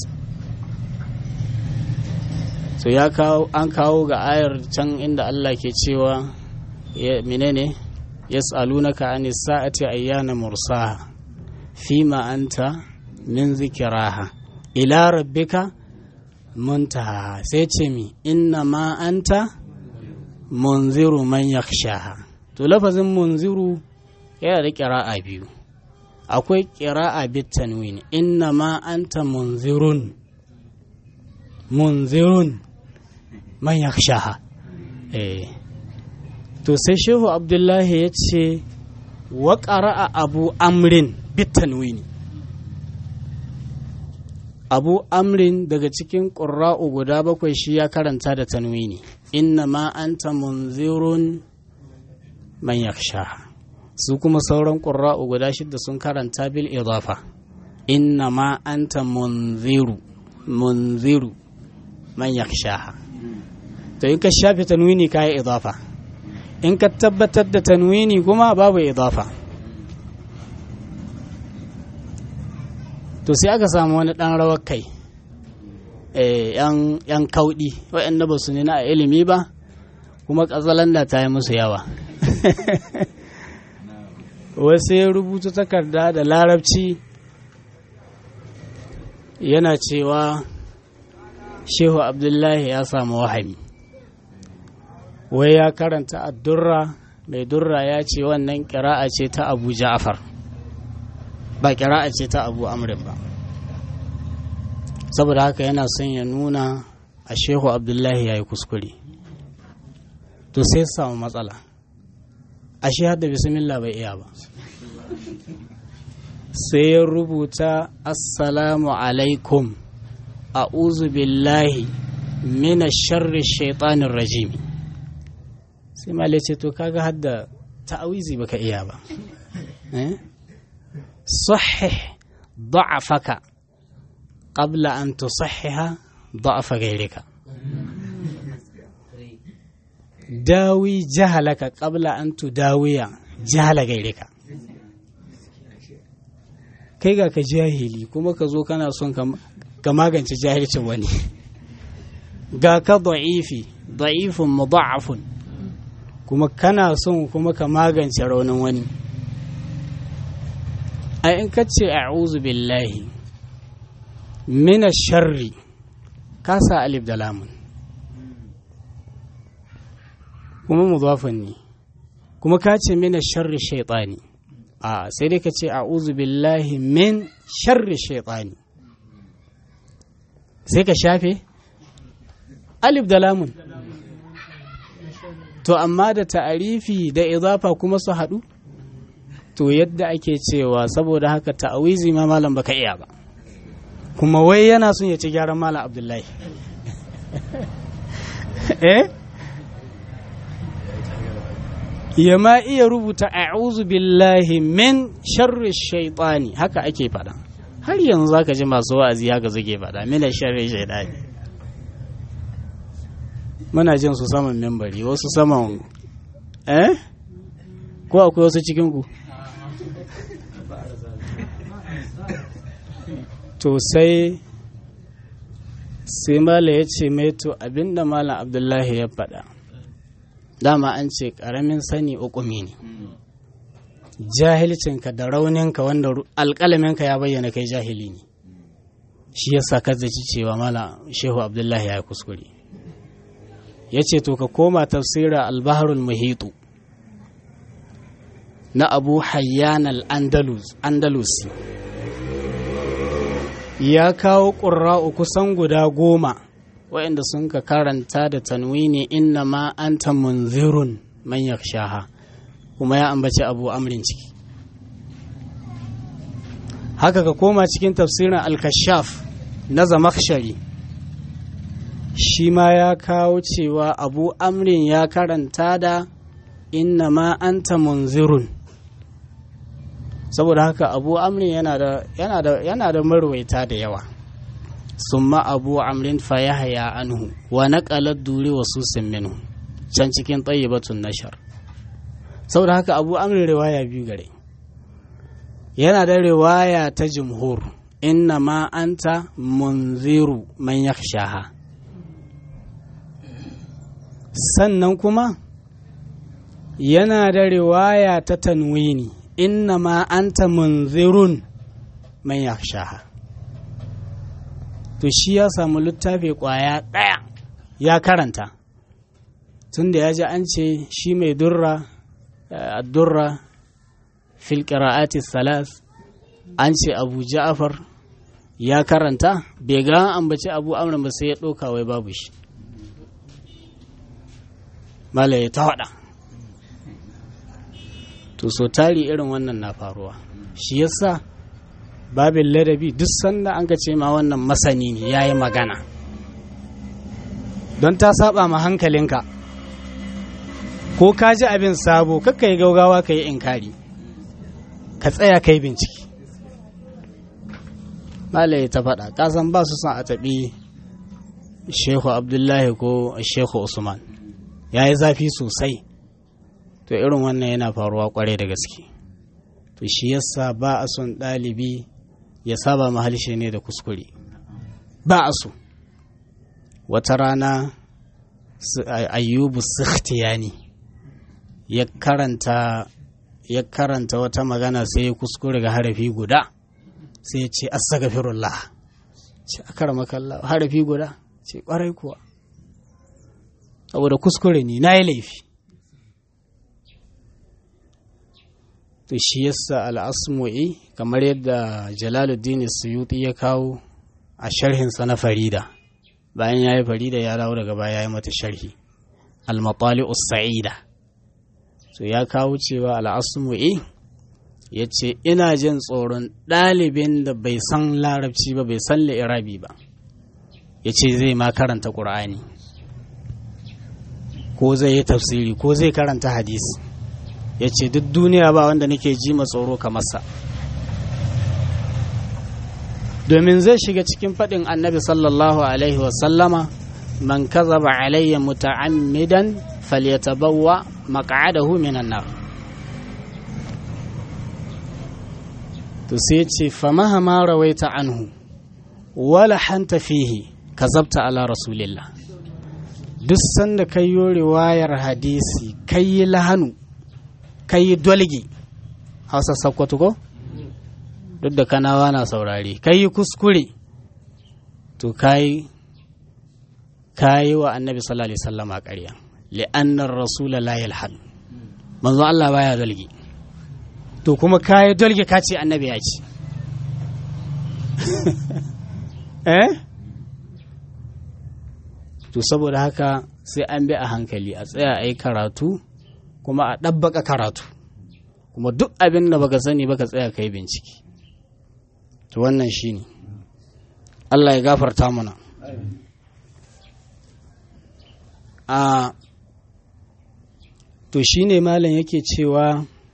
so ya kawo an kawo ga ayar can inda Allah ke cewa menene yas'alunaka anis sa'ati ayyana mursaha fima anta min zikiraha ila rabbika muntaha sai ce mi inna ma anta munziru man yakhshaha to lafazin munziru yana da kira'a biyu akwai kira'a bit tanwin inna ma anta munzirun munzirun man yakhshaha eh to sai shehu abdullahi ya ce wa ƙara'a abu amrin bitanwini abu amrin daga cikin ƙura'u guda bakwai shi ya karanta da tanwini inna ma anta munzirun man yaksha su kuma sauran ƙura'u guda shidda sun karanta bil idafa inna ma anta munziru munziru man yaksha to in ka shafe tanwini ka yi idafa in ka tabbatar da tanwini kuma babu idafa to sai aka samu wani ɗan rawar kai yan kauɗi waɗanda ba su nuna a ilimi ba kuma ƙazalanda ta yi musu yawa wasu ya rubuta takarda da larabci yana cewa shehu abdullahi ya samu wahami wai ya karanta addurra mai durra ya ce wannan kira'a ce ta abu ja'afar ba kira'a ce ta abu amrin ba saboda haka yana son ya nuna a shehu abdullahi ya yi kuskure to sai samu matsala a shi hadda bismillah bai iya ba sai ya rubuta assalamu alaikum a'udhu billahi mina sharri shaitanin rajimi sai ma ce to kaga hadda ta'awizi baka iya ba sahih da'afaka qabla an tusahhiha da'afa gairika dawi jahalaka qabla an tudawiya jahala gairika kai ga ka jahili kuma ka zo kana son ka magance jahilcin wani ga ka da'ifi da'ifun mudha'afun kuma kana son kuma ka magance raunin wani a in ka ce a'udhu billahi mina sharri ka sa alif da lamun kuma mudafin ne kuma ka ce mina sharri shaitani a sai dai ka ce a'udhu billahi min sharri shaitani sai ka shafe alif da lamun to amma da ta'arifi da izafa kuma su haɗu to yadda ake cewa saboda haka ta'awizi ma malam baka iya ba kuma wai yana son ya ci gyaran malam abdullahi eh ya ma iya rubuta a'udhu billahi min sharri shaitani haka ake faɗa har yanzu zaka ji masu wa'azi haka suke faɗa mina sharri shaitani muna jin su saman membari wasu saman eh ko akwai wasu cikin ku to sai sai mala ya ce mai to abinda malam abdullahi ya faɗa dama an ce ƙaramin sani ukumi ne jahilcinka da rauninka wanda alƙalaminka ya bayyana kai jahili ne shi yasa ka zaci cewa malam shehu abdullahi ya yi kuskure ya ce to ka koma tafsira albaharul muhitu na abu hayyan al-andalusi ya kawo ƙura'u kusan guda goma waɗanda sun ka karanta da tanwini inna ma anta munzirun man yakshaha kuma ya ambaci abu amrin ciki haka ka koma cikin tafsirin al-kashaf na zamakshari shi ma ya kawo cewa abu amrin ya karanta da inna ma anta munzirun saboda haka abu amrin yana da yana da yana da marwaita da yawa summa abu amrin fa yahya anhu wa naqala duri wa susin minhu can cikin tayyibatun nashar saboda haka abu amrin riwaya biyu gare yana da riwaya ta jumhur inna ma anta munziru man yakhshaha sannan kuma yana da riwaya ta tanwini inna ma anta munzirun man yakhshaha to shi ya samu littafi kwaya ɗaya ya karanta tunda ya ji an ce shi mai durra durra fil qira'ati salas an ce abu ja'far ya karanta bai ga ambaci abu amr ba sai ya ɗauka wai babu shi mala ya ta waɗa to so tari irin wannan na faruwa shi yasa babin ladabi duk sanda an ka ce ma wannan masani ne ya yi magana don ta saba ma hankalinka ko ka ji abin sabo kakka yi gaugawa ka yi inkari ka tsaya ka yi bincike malaye ta faɗa kasan ba su son a taɓi shehu abdullahi ko shehu usman ya yi zafi sosai to irin wannan yana faruwa kwarai da gaske to shi yasa ba a son ɗalibi ya saba mahalshe ne da kuskure ba a so wata rana ayyubu sikhtiyani ya karanta ya karanta wata magana sai ya kuskure ga harafi guda sai ya ce astaghfirullah ce akara makalla harafi guda ce kwarai kuwa saboda kuskure ne na yi laifi to shi yasa al'asmu'i kamar yadda jalaluddin suyuti ya kawo a sharhinsa na farida bayan ya yi farida ya dawo daga baya ya yi mata sharhi al-matali sa'ida so ya kawo cewa al'asmu'i ya ce ina jin tsoron ɗalibin da bai san larabci ba bai san li'irabi ba ya ce zai ma karanta ƙur'ani ko zai yi tafsiri ko zai karanta hadisi ya ce duk duniya ba wanda nake ji tsoro kamar sa domin zai shiga cikin faɗin annabi sallallahu alaihi wasallama man kazaba alayya muta'ammidan falyatabawwa maq'adahu minan nar to sai ce famahama rawaita anhu wala hanta fihi kazabta ala rasulillah duk sanda kai yo riwayar hadisi kai lahanu kai dolgi hausa sakkwato ko duk da kanawa na saurare kai kuskure to kai kayi wa annabi sallallahu alaihi wasallama ƙarya li'annar rasula la yalhad manzo Allah baya dalge to kuma kayi dalge ka ce annabi ya ce eh to saboda haka sai an bi a hankali a tsaya a yi karatu kuma a ɗabbaka karatu kuma duk abin da baka sani baka tsaya ka yi bincike to wannan shi ne Allah ya gafarta mana a to shi ne malam yake cewa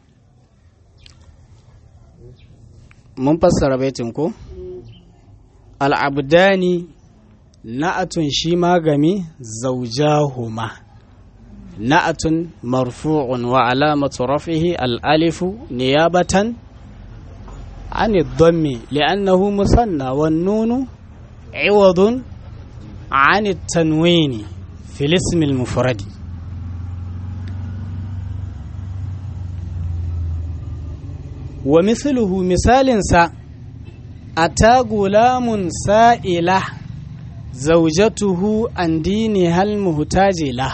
mun fassara baitin ko al'abdani na'atun shi magami zaujahuma na'atun marfu'un wa alamatu rafihi al'alifu niyabatan عن الضم لأنه مثنى والنون عوض عن التنوين في الاسم المفرد ومثله مثال سا أتى غلام سائلة زوجته عن دينها المهتاج له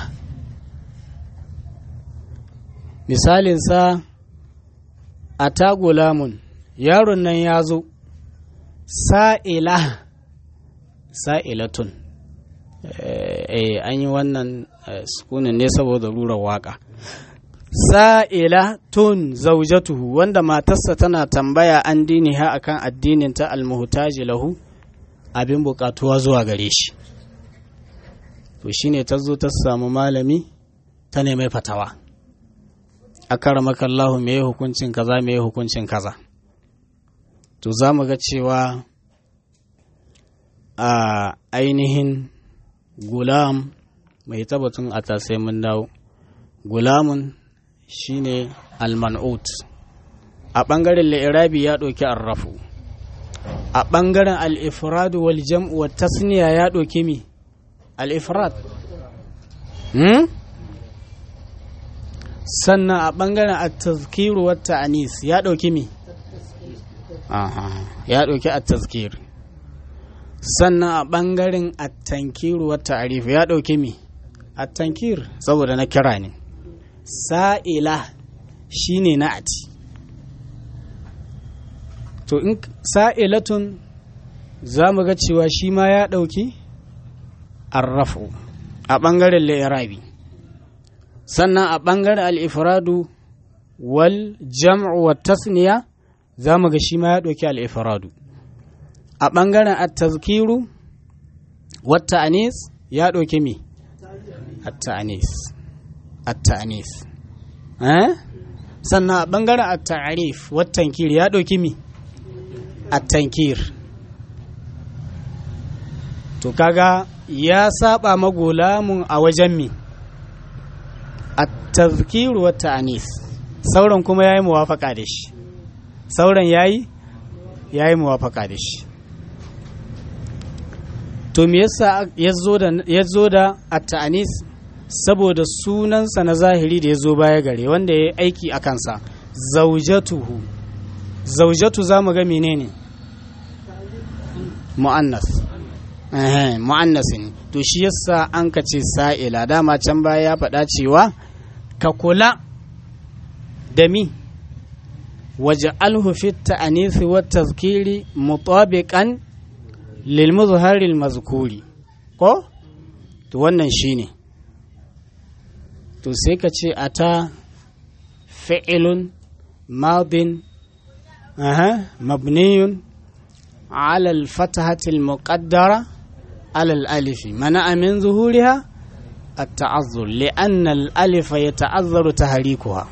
مثال سا أتى غلام yaron nan ya zo sa'ila sa'ilatun eh an yi wannan sukunin ne saboda rurar waka sa'ila tun zaujatuhu wanda matarsa tana tambaya an dini ha akan addinin ta almuhtaji lahu abin bukatuwa zuwa gare shi to shine ta zo ta samu malami ta nemi fatawa akaramakallahu me hukuncin kaza me hukuncin kaza to za mu ga cewa a ainihin gulam mai tabbatun a tasai mun dawo gulamun shine alman'ut a ɓangaren la'irabi ya ɗauki arrafu a ɓangaren al'ifradu wal jam'u wa tasniya ya ɗauki mi al'ifrad sannan a ɓangaren at-tazkiru wa ta'anis ya ɗauki mi ya ɗauki a tazkir sannan a ɓangaren attankiru wa ta'arifu ya ɗauki mi attankir saboda na kira ne sa'ila shine na ati to in sa'ilatun za mu ga cewa shi ma ya ɗauki arrafu a ɓangaren la'irabi sannan a ɓangaren al'ifradu wal jam'u wa tasniya za mu ga shi ma ya ɗauki al'ifradu a ɓangaren at-tazkiru wata anis ya ɗauki mi at-ta'anis at-ta'anis sannan a ɓangaren at-ta'arif watankir ya ɗauki mi at-tankir to kaga ya saba magulamun a wajen mi at-tazkiru wata-anis sauran kuma ya yi muwafaka da shi sauran yayi yayi muwafaka da shi to me yasa ya zo da at-ta'anis saboda sunansa na zahiri da ya zo baya gare wanda ya yi aiki a kansa zaujatuhu zaujatu za mu ga menene mu'annas mu'annas ne to shi yasa an ka ce sa'ila dama can baya ya faɗa cewa ka kula da mi واجعله في التأنيث والتذكير مطابقا للمظهر المذكور ko to wannan shine to sai ka ce ata fi'ilun madin aha mabniyun ala al-fathati al-muqaddara ala al-alif mana min zuhuriha at-ta'azzur li'anna al-alif yata'azzaru tahrikuha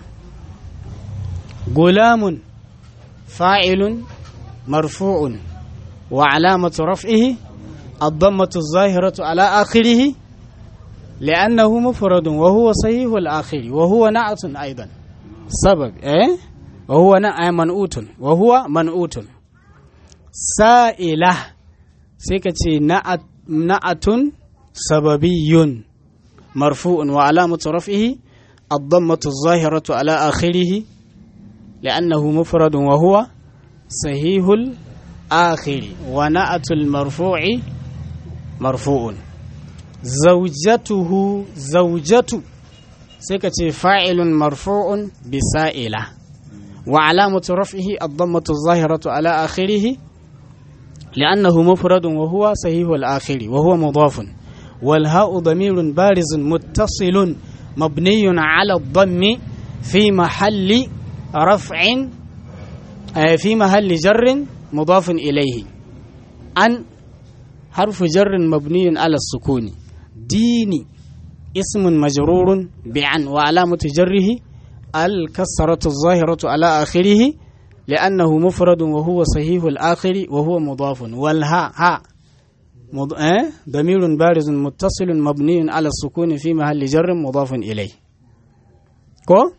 غلام فاعل مرفوع وعلامة رفعه الضمة الظاهرة على آخره لأنه مفرد وهو صحيح الآخر وهو نعت أيضا سبب إيه وهو منؤوت وهو منؤوت سائلة سيكتي نعت نعت سببي مرفوع وعلامة رفعه الضمة الظاهرة على آخره لأنه مفرد وهو صحيح الآخر ونأت المرفوع مرفوع زوجته زوجة sai ka ce fa'ilun marfu'un bisa'ila wa alamatu raf'ihi ad-dammatu adh-dhahiratu ala akhirih li'annahu mufradun wa huwa sahihu al-akhiri wa huwa mudafun wal ha'u damirun barizun muttasilun mabniyun ala ad-dammi fi mahalli raf'in fi mahalli jarrin mudafun ilayhi an harfu jarrin mabniyun ala sukuni dini اسم مجرور بعن وعلامة جره الكسرة الظاهرة على آخره لأنه مفرد وهو صحيح الآخر وهو مضاف والهاء ها مض... اه؟ ضمير بارز متصل مبني على السكون في محل جر مضاف إليه كو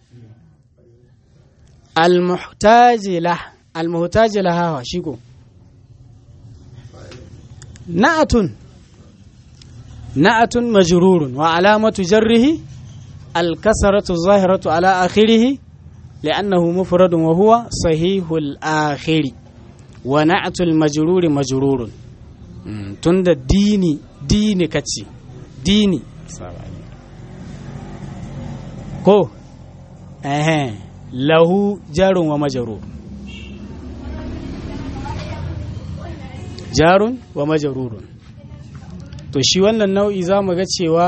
المحتاج له المحتاج لها شيكو نعت نعت مجرور وعلامة جره الكسرة الظاهرة على آخره لأنه مفرد وهو صحيح الآخر ونعت المجرور مجرور تند ديني ديني كتشي ديني كو اها له جار ومجرور جار ومجرور to shi wannan nau'i za mu ga cewa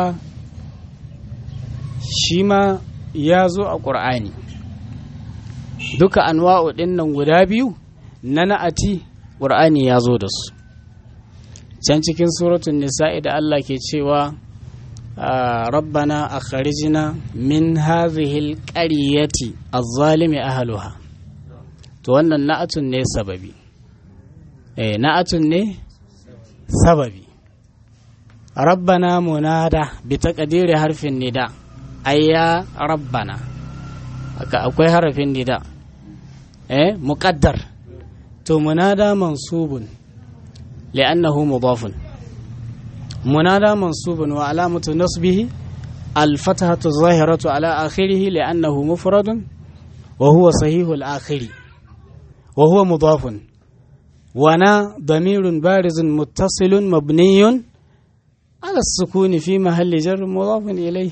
shi ma ya zo a ƙur'ani duka anwa'u ɗin nan guda biyu na na'ati ƙur'ani ya zo da su can cikin suratun nisa'i da Allah ke cewa rabbana akhrijna min hadhihi alqaryati adh-dhalimi ahluha to wannan na'atun ne sababi eh na'atun ne sababi ربنا منادى بتقدير حرف النداء أي ربنا أكوي حرف النداء إيه مقدر تو منادى منصوب لأنه مضاف منادى منصوب وعلامة نصبه الفتحة الظاهرة على آخره لأنه مفرد وهو صحيح الآخر وهو مضاف ونا ضمير بارز متصل مبني على السكون في محل جر مضاف إليه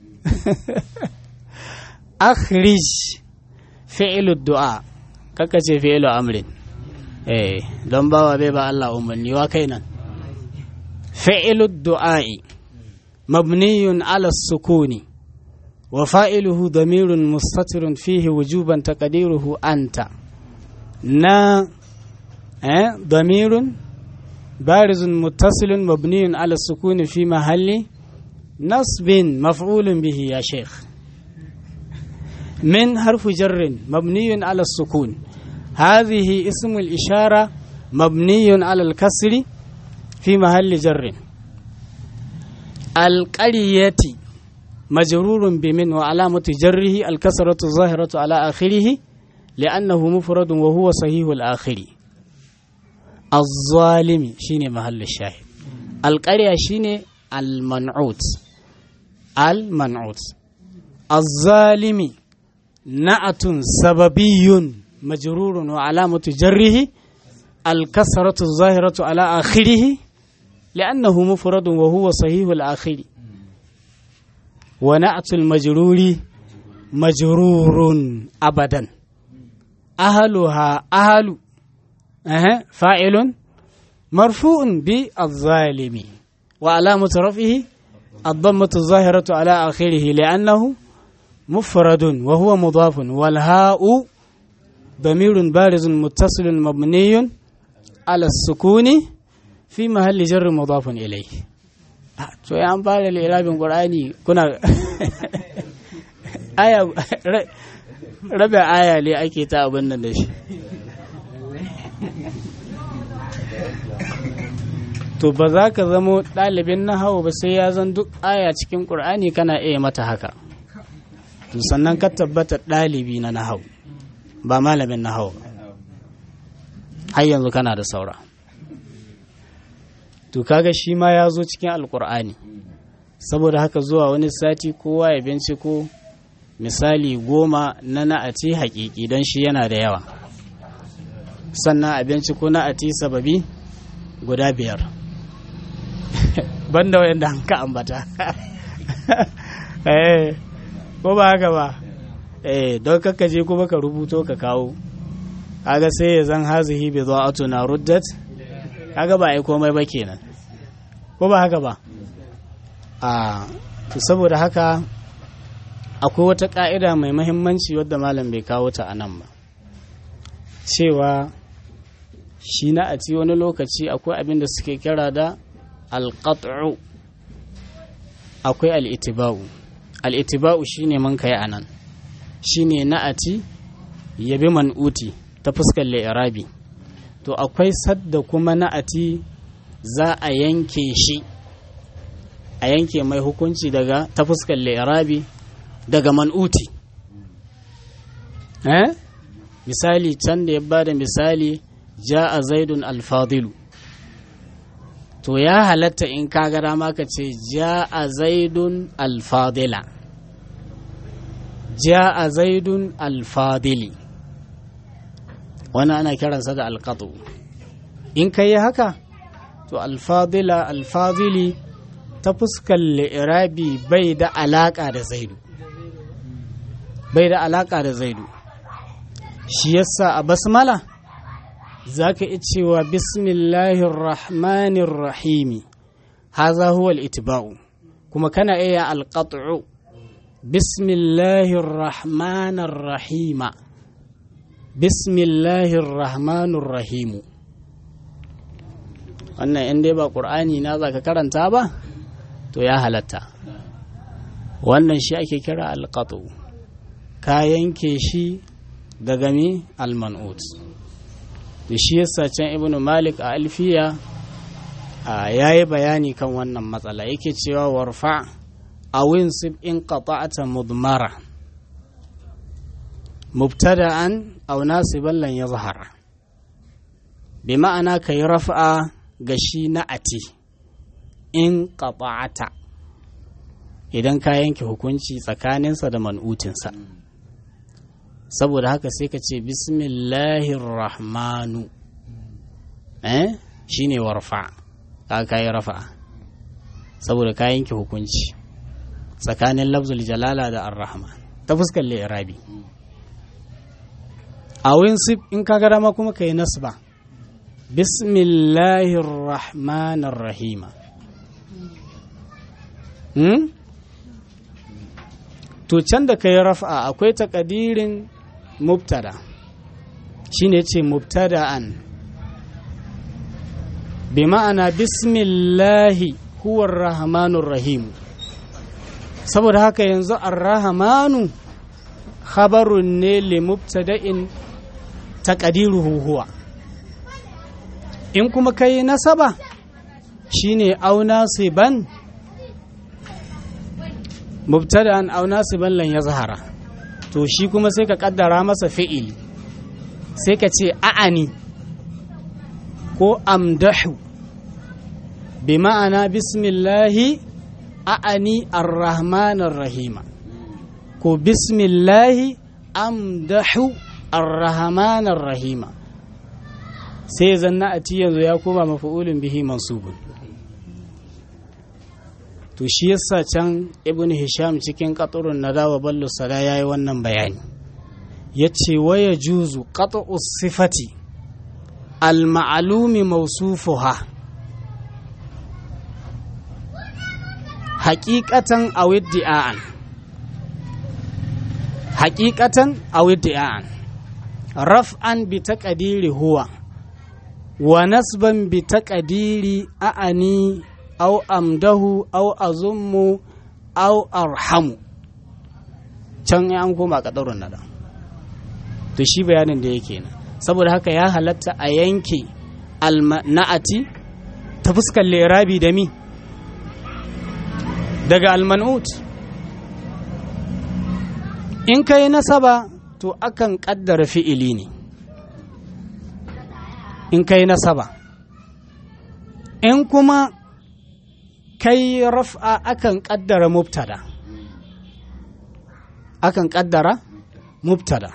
أخرج فعل الدعاء كاكا فعل أمر eh don bawa bai ba Allah umarni wa kai nan fa'ilu du'a'i mabniyun ala sukuni wa fa'iluhu damirun mustatirun fihi wujuban taqdiruhu anta na eh damirun بارز متصل مبني على السكون في محل نصب مفعول به يا شيخ من حرف جر مبني على السكون هذه اسم الإشارة مبني على الكسر في محل جر القرية مجرور بمن وعلامة جره الكسرة الظاهرة على آخره لأنه مفرد وهو صحيح الآخر الظالم شيني محل الشاهد القرية شيني المنعوت المنعوت الظالم نعت سببي مجرور وعلامة جره الكسرة الظاهرة على آخره لأنه مفرد وهو صحيح الآخر ونعت المجرور مجرور أبدا أهلها أهل أه. فاعل مرفوع بالظالم وعلامة رفعه الضمة الظاهرة على آخره لأنه مفرد وهو مضاف والهاء ضمير بارز متصل مبني على السكون في محل جر مضاف إليه to ya an fara lirabin qur'ani kuna aya rabe aya ne ake ta abin nan da shi to ba za ka zamo ɗalibin nahawu ba sai ya zan duk aya cikin ƙur'ani kana iya mata haka to sannan ka tabbata ɗalibi na nahawu ba malamin nahawu ba har yanzu kana da saura to kaga shi ma ya zo cikin alƙur'ani saboda haka zuwa wani sati kowa ya binciko misali goma na na'ati haƙiƙi don shi yana da yawa sannan a binciko na'ati sababi guda biyar banda wayanda an ka ambata ko ba haka ba eh don kakka je kuma ka rubuto ka kawo kaga sai ya zan hazihi bi na ruddat kaga ba ai komai ba kenan ko ba haka ba a to saboda haka akwai wata ka'ida mai mahimmanci wadda malam bai kawo ta a nan ba cewa shi na a ci wani lokaci akwai abin da suke kira da alƙat'u akwai al'itiba'u al'itiba'u shi ne man kai a nan shi ne na'ati yabi man'uti ta fuskar la'irabi to akwai sadda kuma na'ati za a yanke shi a yanke mai hukunci daga ta fuskar la'irabi daga man'uti eh misali can da ya bada misali ja'a zaidun alfadilu to ya halatta in ka ga dama ka ce ja'a zaidun alfadila ja'a zaidun alfadili wani ana kiransa da alqatu in ka yi haka to alfadila alfadili ta fuskar li'irabi bai da alaka da zaidu bai da alaka da zaidu shi yasa a basmala za ka iya cewa bismillahir rahmanir rahimi haza huwa al-itiba'u kuma kana iya alqat'u bismillahir rahmanir rahima bismillahir rahmanir rahimu wannan in dai ba qur'ani na za ka karanta ba to ya halatta wannan shi ake kira alqat'u ka yanke shi daga mi alman'ut da shi yasa can ibn malik a alfiya ya yi bayani kan wannan matsala yake cewa warfa a winsib in qata'ata mudmara mubtada'an aw nasiban lan yazhara bi ma'ana kai raf'a ga shi na'ati in qata'ata idan ka yanke hukunci tsakaninsa da man'utinsa saboda haka sai ka ce bismillahir rahmanu eh shine warfa ka kai rafa saboda ka yanke hukunci tsakanin lafzul jalala da ar-rahman ta fuskar li'irabi a winsib in ka ga dama kuma kai nasba bismillahir rahmanir rahima hmm? to can da ka yi rafa akwai takadirin mubtada shine ce mubtada'an bi ma'ana bismillahi huwar rahmanur rahim saboda haka yanzu ar-rahmanu khabarun ne li mubtada'in taqdiruhu huwa in kuma kai nasaba shine auna siban mubtada'an aw nasiban lan yazhara to shi kuma sai ka kaddara masa fi'ili sai ka ce a'ani ko amdahu bi ma'ana bismillahi a'ani ar-rahmanir rahima ko bismillahi amdahu ar-rahmanir rahima sai zanna a yanzu ya koma mafa'ulun bihi mansubun to shi yasa can ibn hisham cikin qatrun nadawa ballu sada yayi wannan bayani yace waya juzu qat'u sifati al ma'lumi mawsufuha haqiqatan aw iddi'an haqiqatan aw iddi'an raf'an bi taqdiri huwa wa nasban bi taqdiri a'ani au amdahu au azummu au arhamu can an koma kadarun nada to shi bayanin da yake nan saboda haka ya halatta a yanke na'ati ta fuskar lerabi da mi daga almanut in ka yi nasaba to akan kaddara fi'ili ne in ka yi nasaba in kuma kai raf'a akan kaddara mubtada akan kaddara mubtada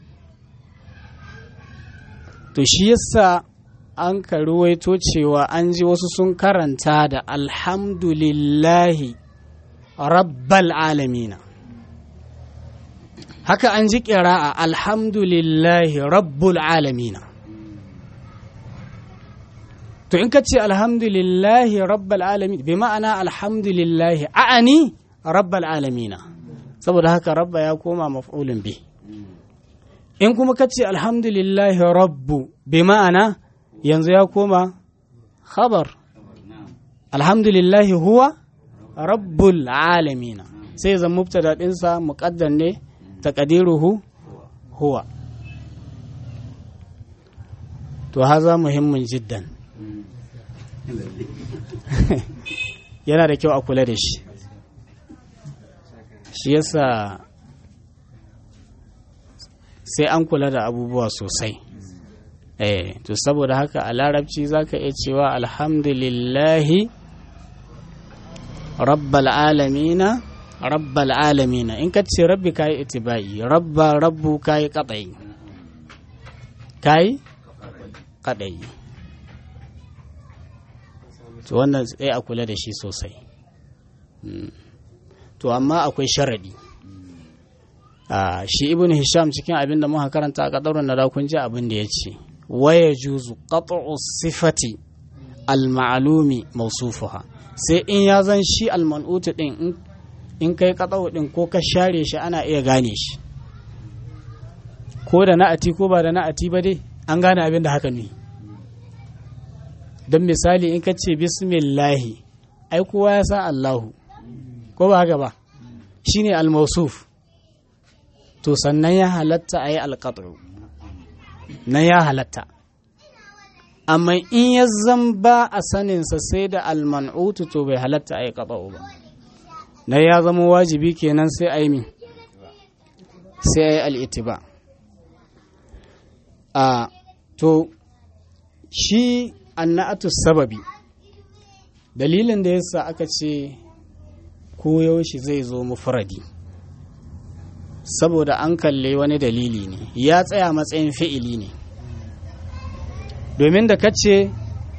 to shi yasa an ka ruwaito cewa an ji wasu sun karanta da alhamdulillahi rabbal alamina haka an ji ƙira'a alhamdulillahi rabbul alamina to in ka ce alhamdulillahi rabbul alamin bi ma'ana alhamdulillahi a'ani rabbul alamina saboda haka rabba ya koma maf'ulun bi in kuma ka ce alhamdulillahi rabbu bi ma'ana yanzu ya koma khabar alhamdulillahi huwa rabbul alamina sai zan mubtada ɗinsa muƙaddar ne taqdiruhu huwa to haza muhimmin jiddan yana da kyau a kula da shi shi yasa sai an kula da abubuwa sosai eh to saboda haka a larabci zaka iya cewa alhamdulillahi rabbal alamina rabbal alamina in ka ce rabbi kayi itibai rabba rabbu kayi kadai kayi kadai to wannan sai a kula da shi sosai to amma akwai sharadi shi ibn hisham cikin abin da muka karanta a kadarun na kun ji abin da ya ce waya juzu qat'u sifati al-ma'lumi mawsufuha sai in ya zan shi al-man'utu din in kai qat'u din ko ka share shi ana iya gane shi ko da na'ati ko ba da na'ati ba dai an gane abin da haka ne don misali in ka ce bismillahi ai kowa ya san Allahu ko ba haka ba shine al-mawsuf to sannan ya halatta a yi alƙaɗu na ya halatta amma in ya zan ba a saninsa sai da alman'utu to bai halatta a yi ƙaɗa'u ba na ya zama wajibi kenan sai a yi mi sai a yi al'itiba a to shi annatu sababi dalilin da yasa aka ce koyaushe zai zo mufradi saboda an kalle wani dalili ne ya tsaya matsayin fi'ili ne domin da ka ce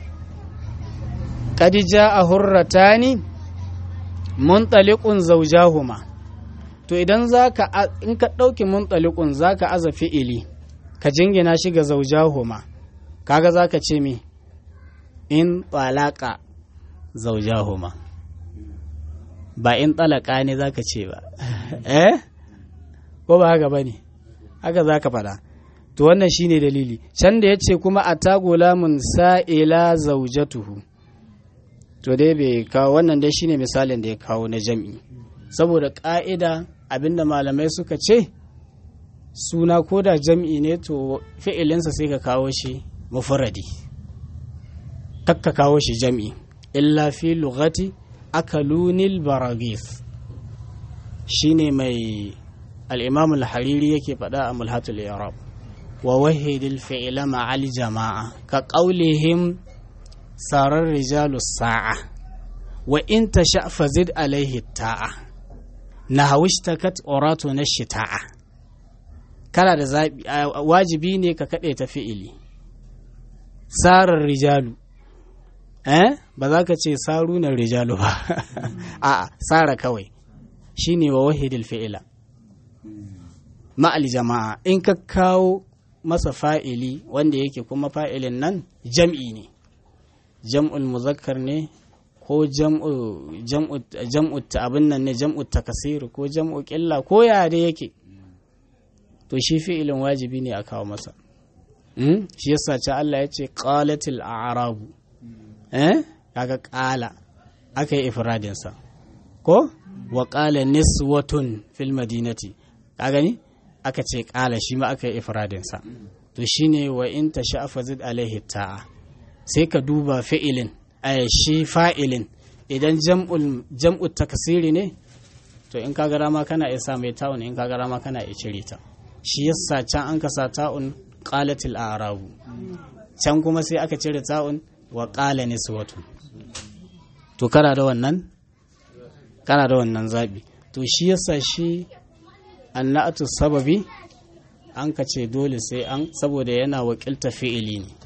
ƙadija a hurrata ni muntalikun zaujahuma to idan za ka in ka ɗauki muntalikun za ka aza fi'ili ka jingina shi ga zaujahuma kaga za ka ce mi in talaka zaujahuma ba in talaka ne za ka ce ba eh ko ba haka ba ne haka za ka faɗa to wannan shine dalili can da ya ce kuma a tagulamun sa'ila zaujatuhu to dai bai kawo wannan dai shine misalin da ya kawo na jam'i saboda ƙa'ida abinda malamai suka ce suna ko da jam'i ne to fi'ilinsa sai ka kawo shi mufuradi kakka kawo shi jam'i illa fi lugati akalunil baragis shine mai الإمام الحريري يكي بدأ ملهة الإعراب ووهد الفعل مع الجماعة كقولهم صار الرجال الساعة وإن تشاء فزد عليه التاء نهو اشتكت أوراتنا الشتاء kala da zaɓi wajibi ne ka kaɗe ta fi'ili sarar rijalu eh ba za ka ce sarunan rijalu ba a'a sara kawai shine wa wahidil fi'ila ma'al jama'a in ka kawo masa fa'ili wanda yake kuma fa'ilin nan jam'i ne jam'ul muzakkar ne ko jam'u abin nan ne jam'u takasir ko jam'u ƙilla ko ya da yake to shi fi'ilin wajibi ne a kawo masa shi yasa ce Allah ya ce qalatil a'rabu eh kaga qala aka yi ifradinsa ko wa qala niswatun fil madinati ka gani aka ce ƙala shi ma aka yi ifradinsa to shine wa in ta sha'afa zid alaihi ta'a sai ka duba fi'ilin a shi fa'ilin idan jam'ul takasiri ne to in ka gara ma kana iya sa mai ta'un in ka gara ma kana iya cire ta shi yasa can an kasa ta'un qalatil a'rabu can kuma sai aka cire ta'un wa qala niswatun to kana da wannan kana da wannan zabi to shi yasa shi annatu sababi an ka ce dole sai an saboda yana wakilta fi'ili ne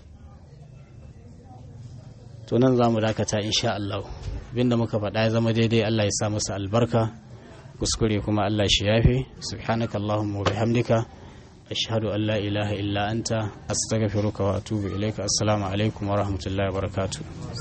to nan za mu dakata insha Allah abinda muka faɗa ya zama daidai Allah ya sa masa albarka kuskure kuma Allah shi yafe subhanaka allahumma wa bihamdika ashhadu an la ilaha illa anta astaghfiruka wa atubu ilaika assalamu alaikum wa rahmatullahi wa barakatuh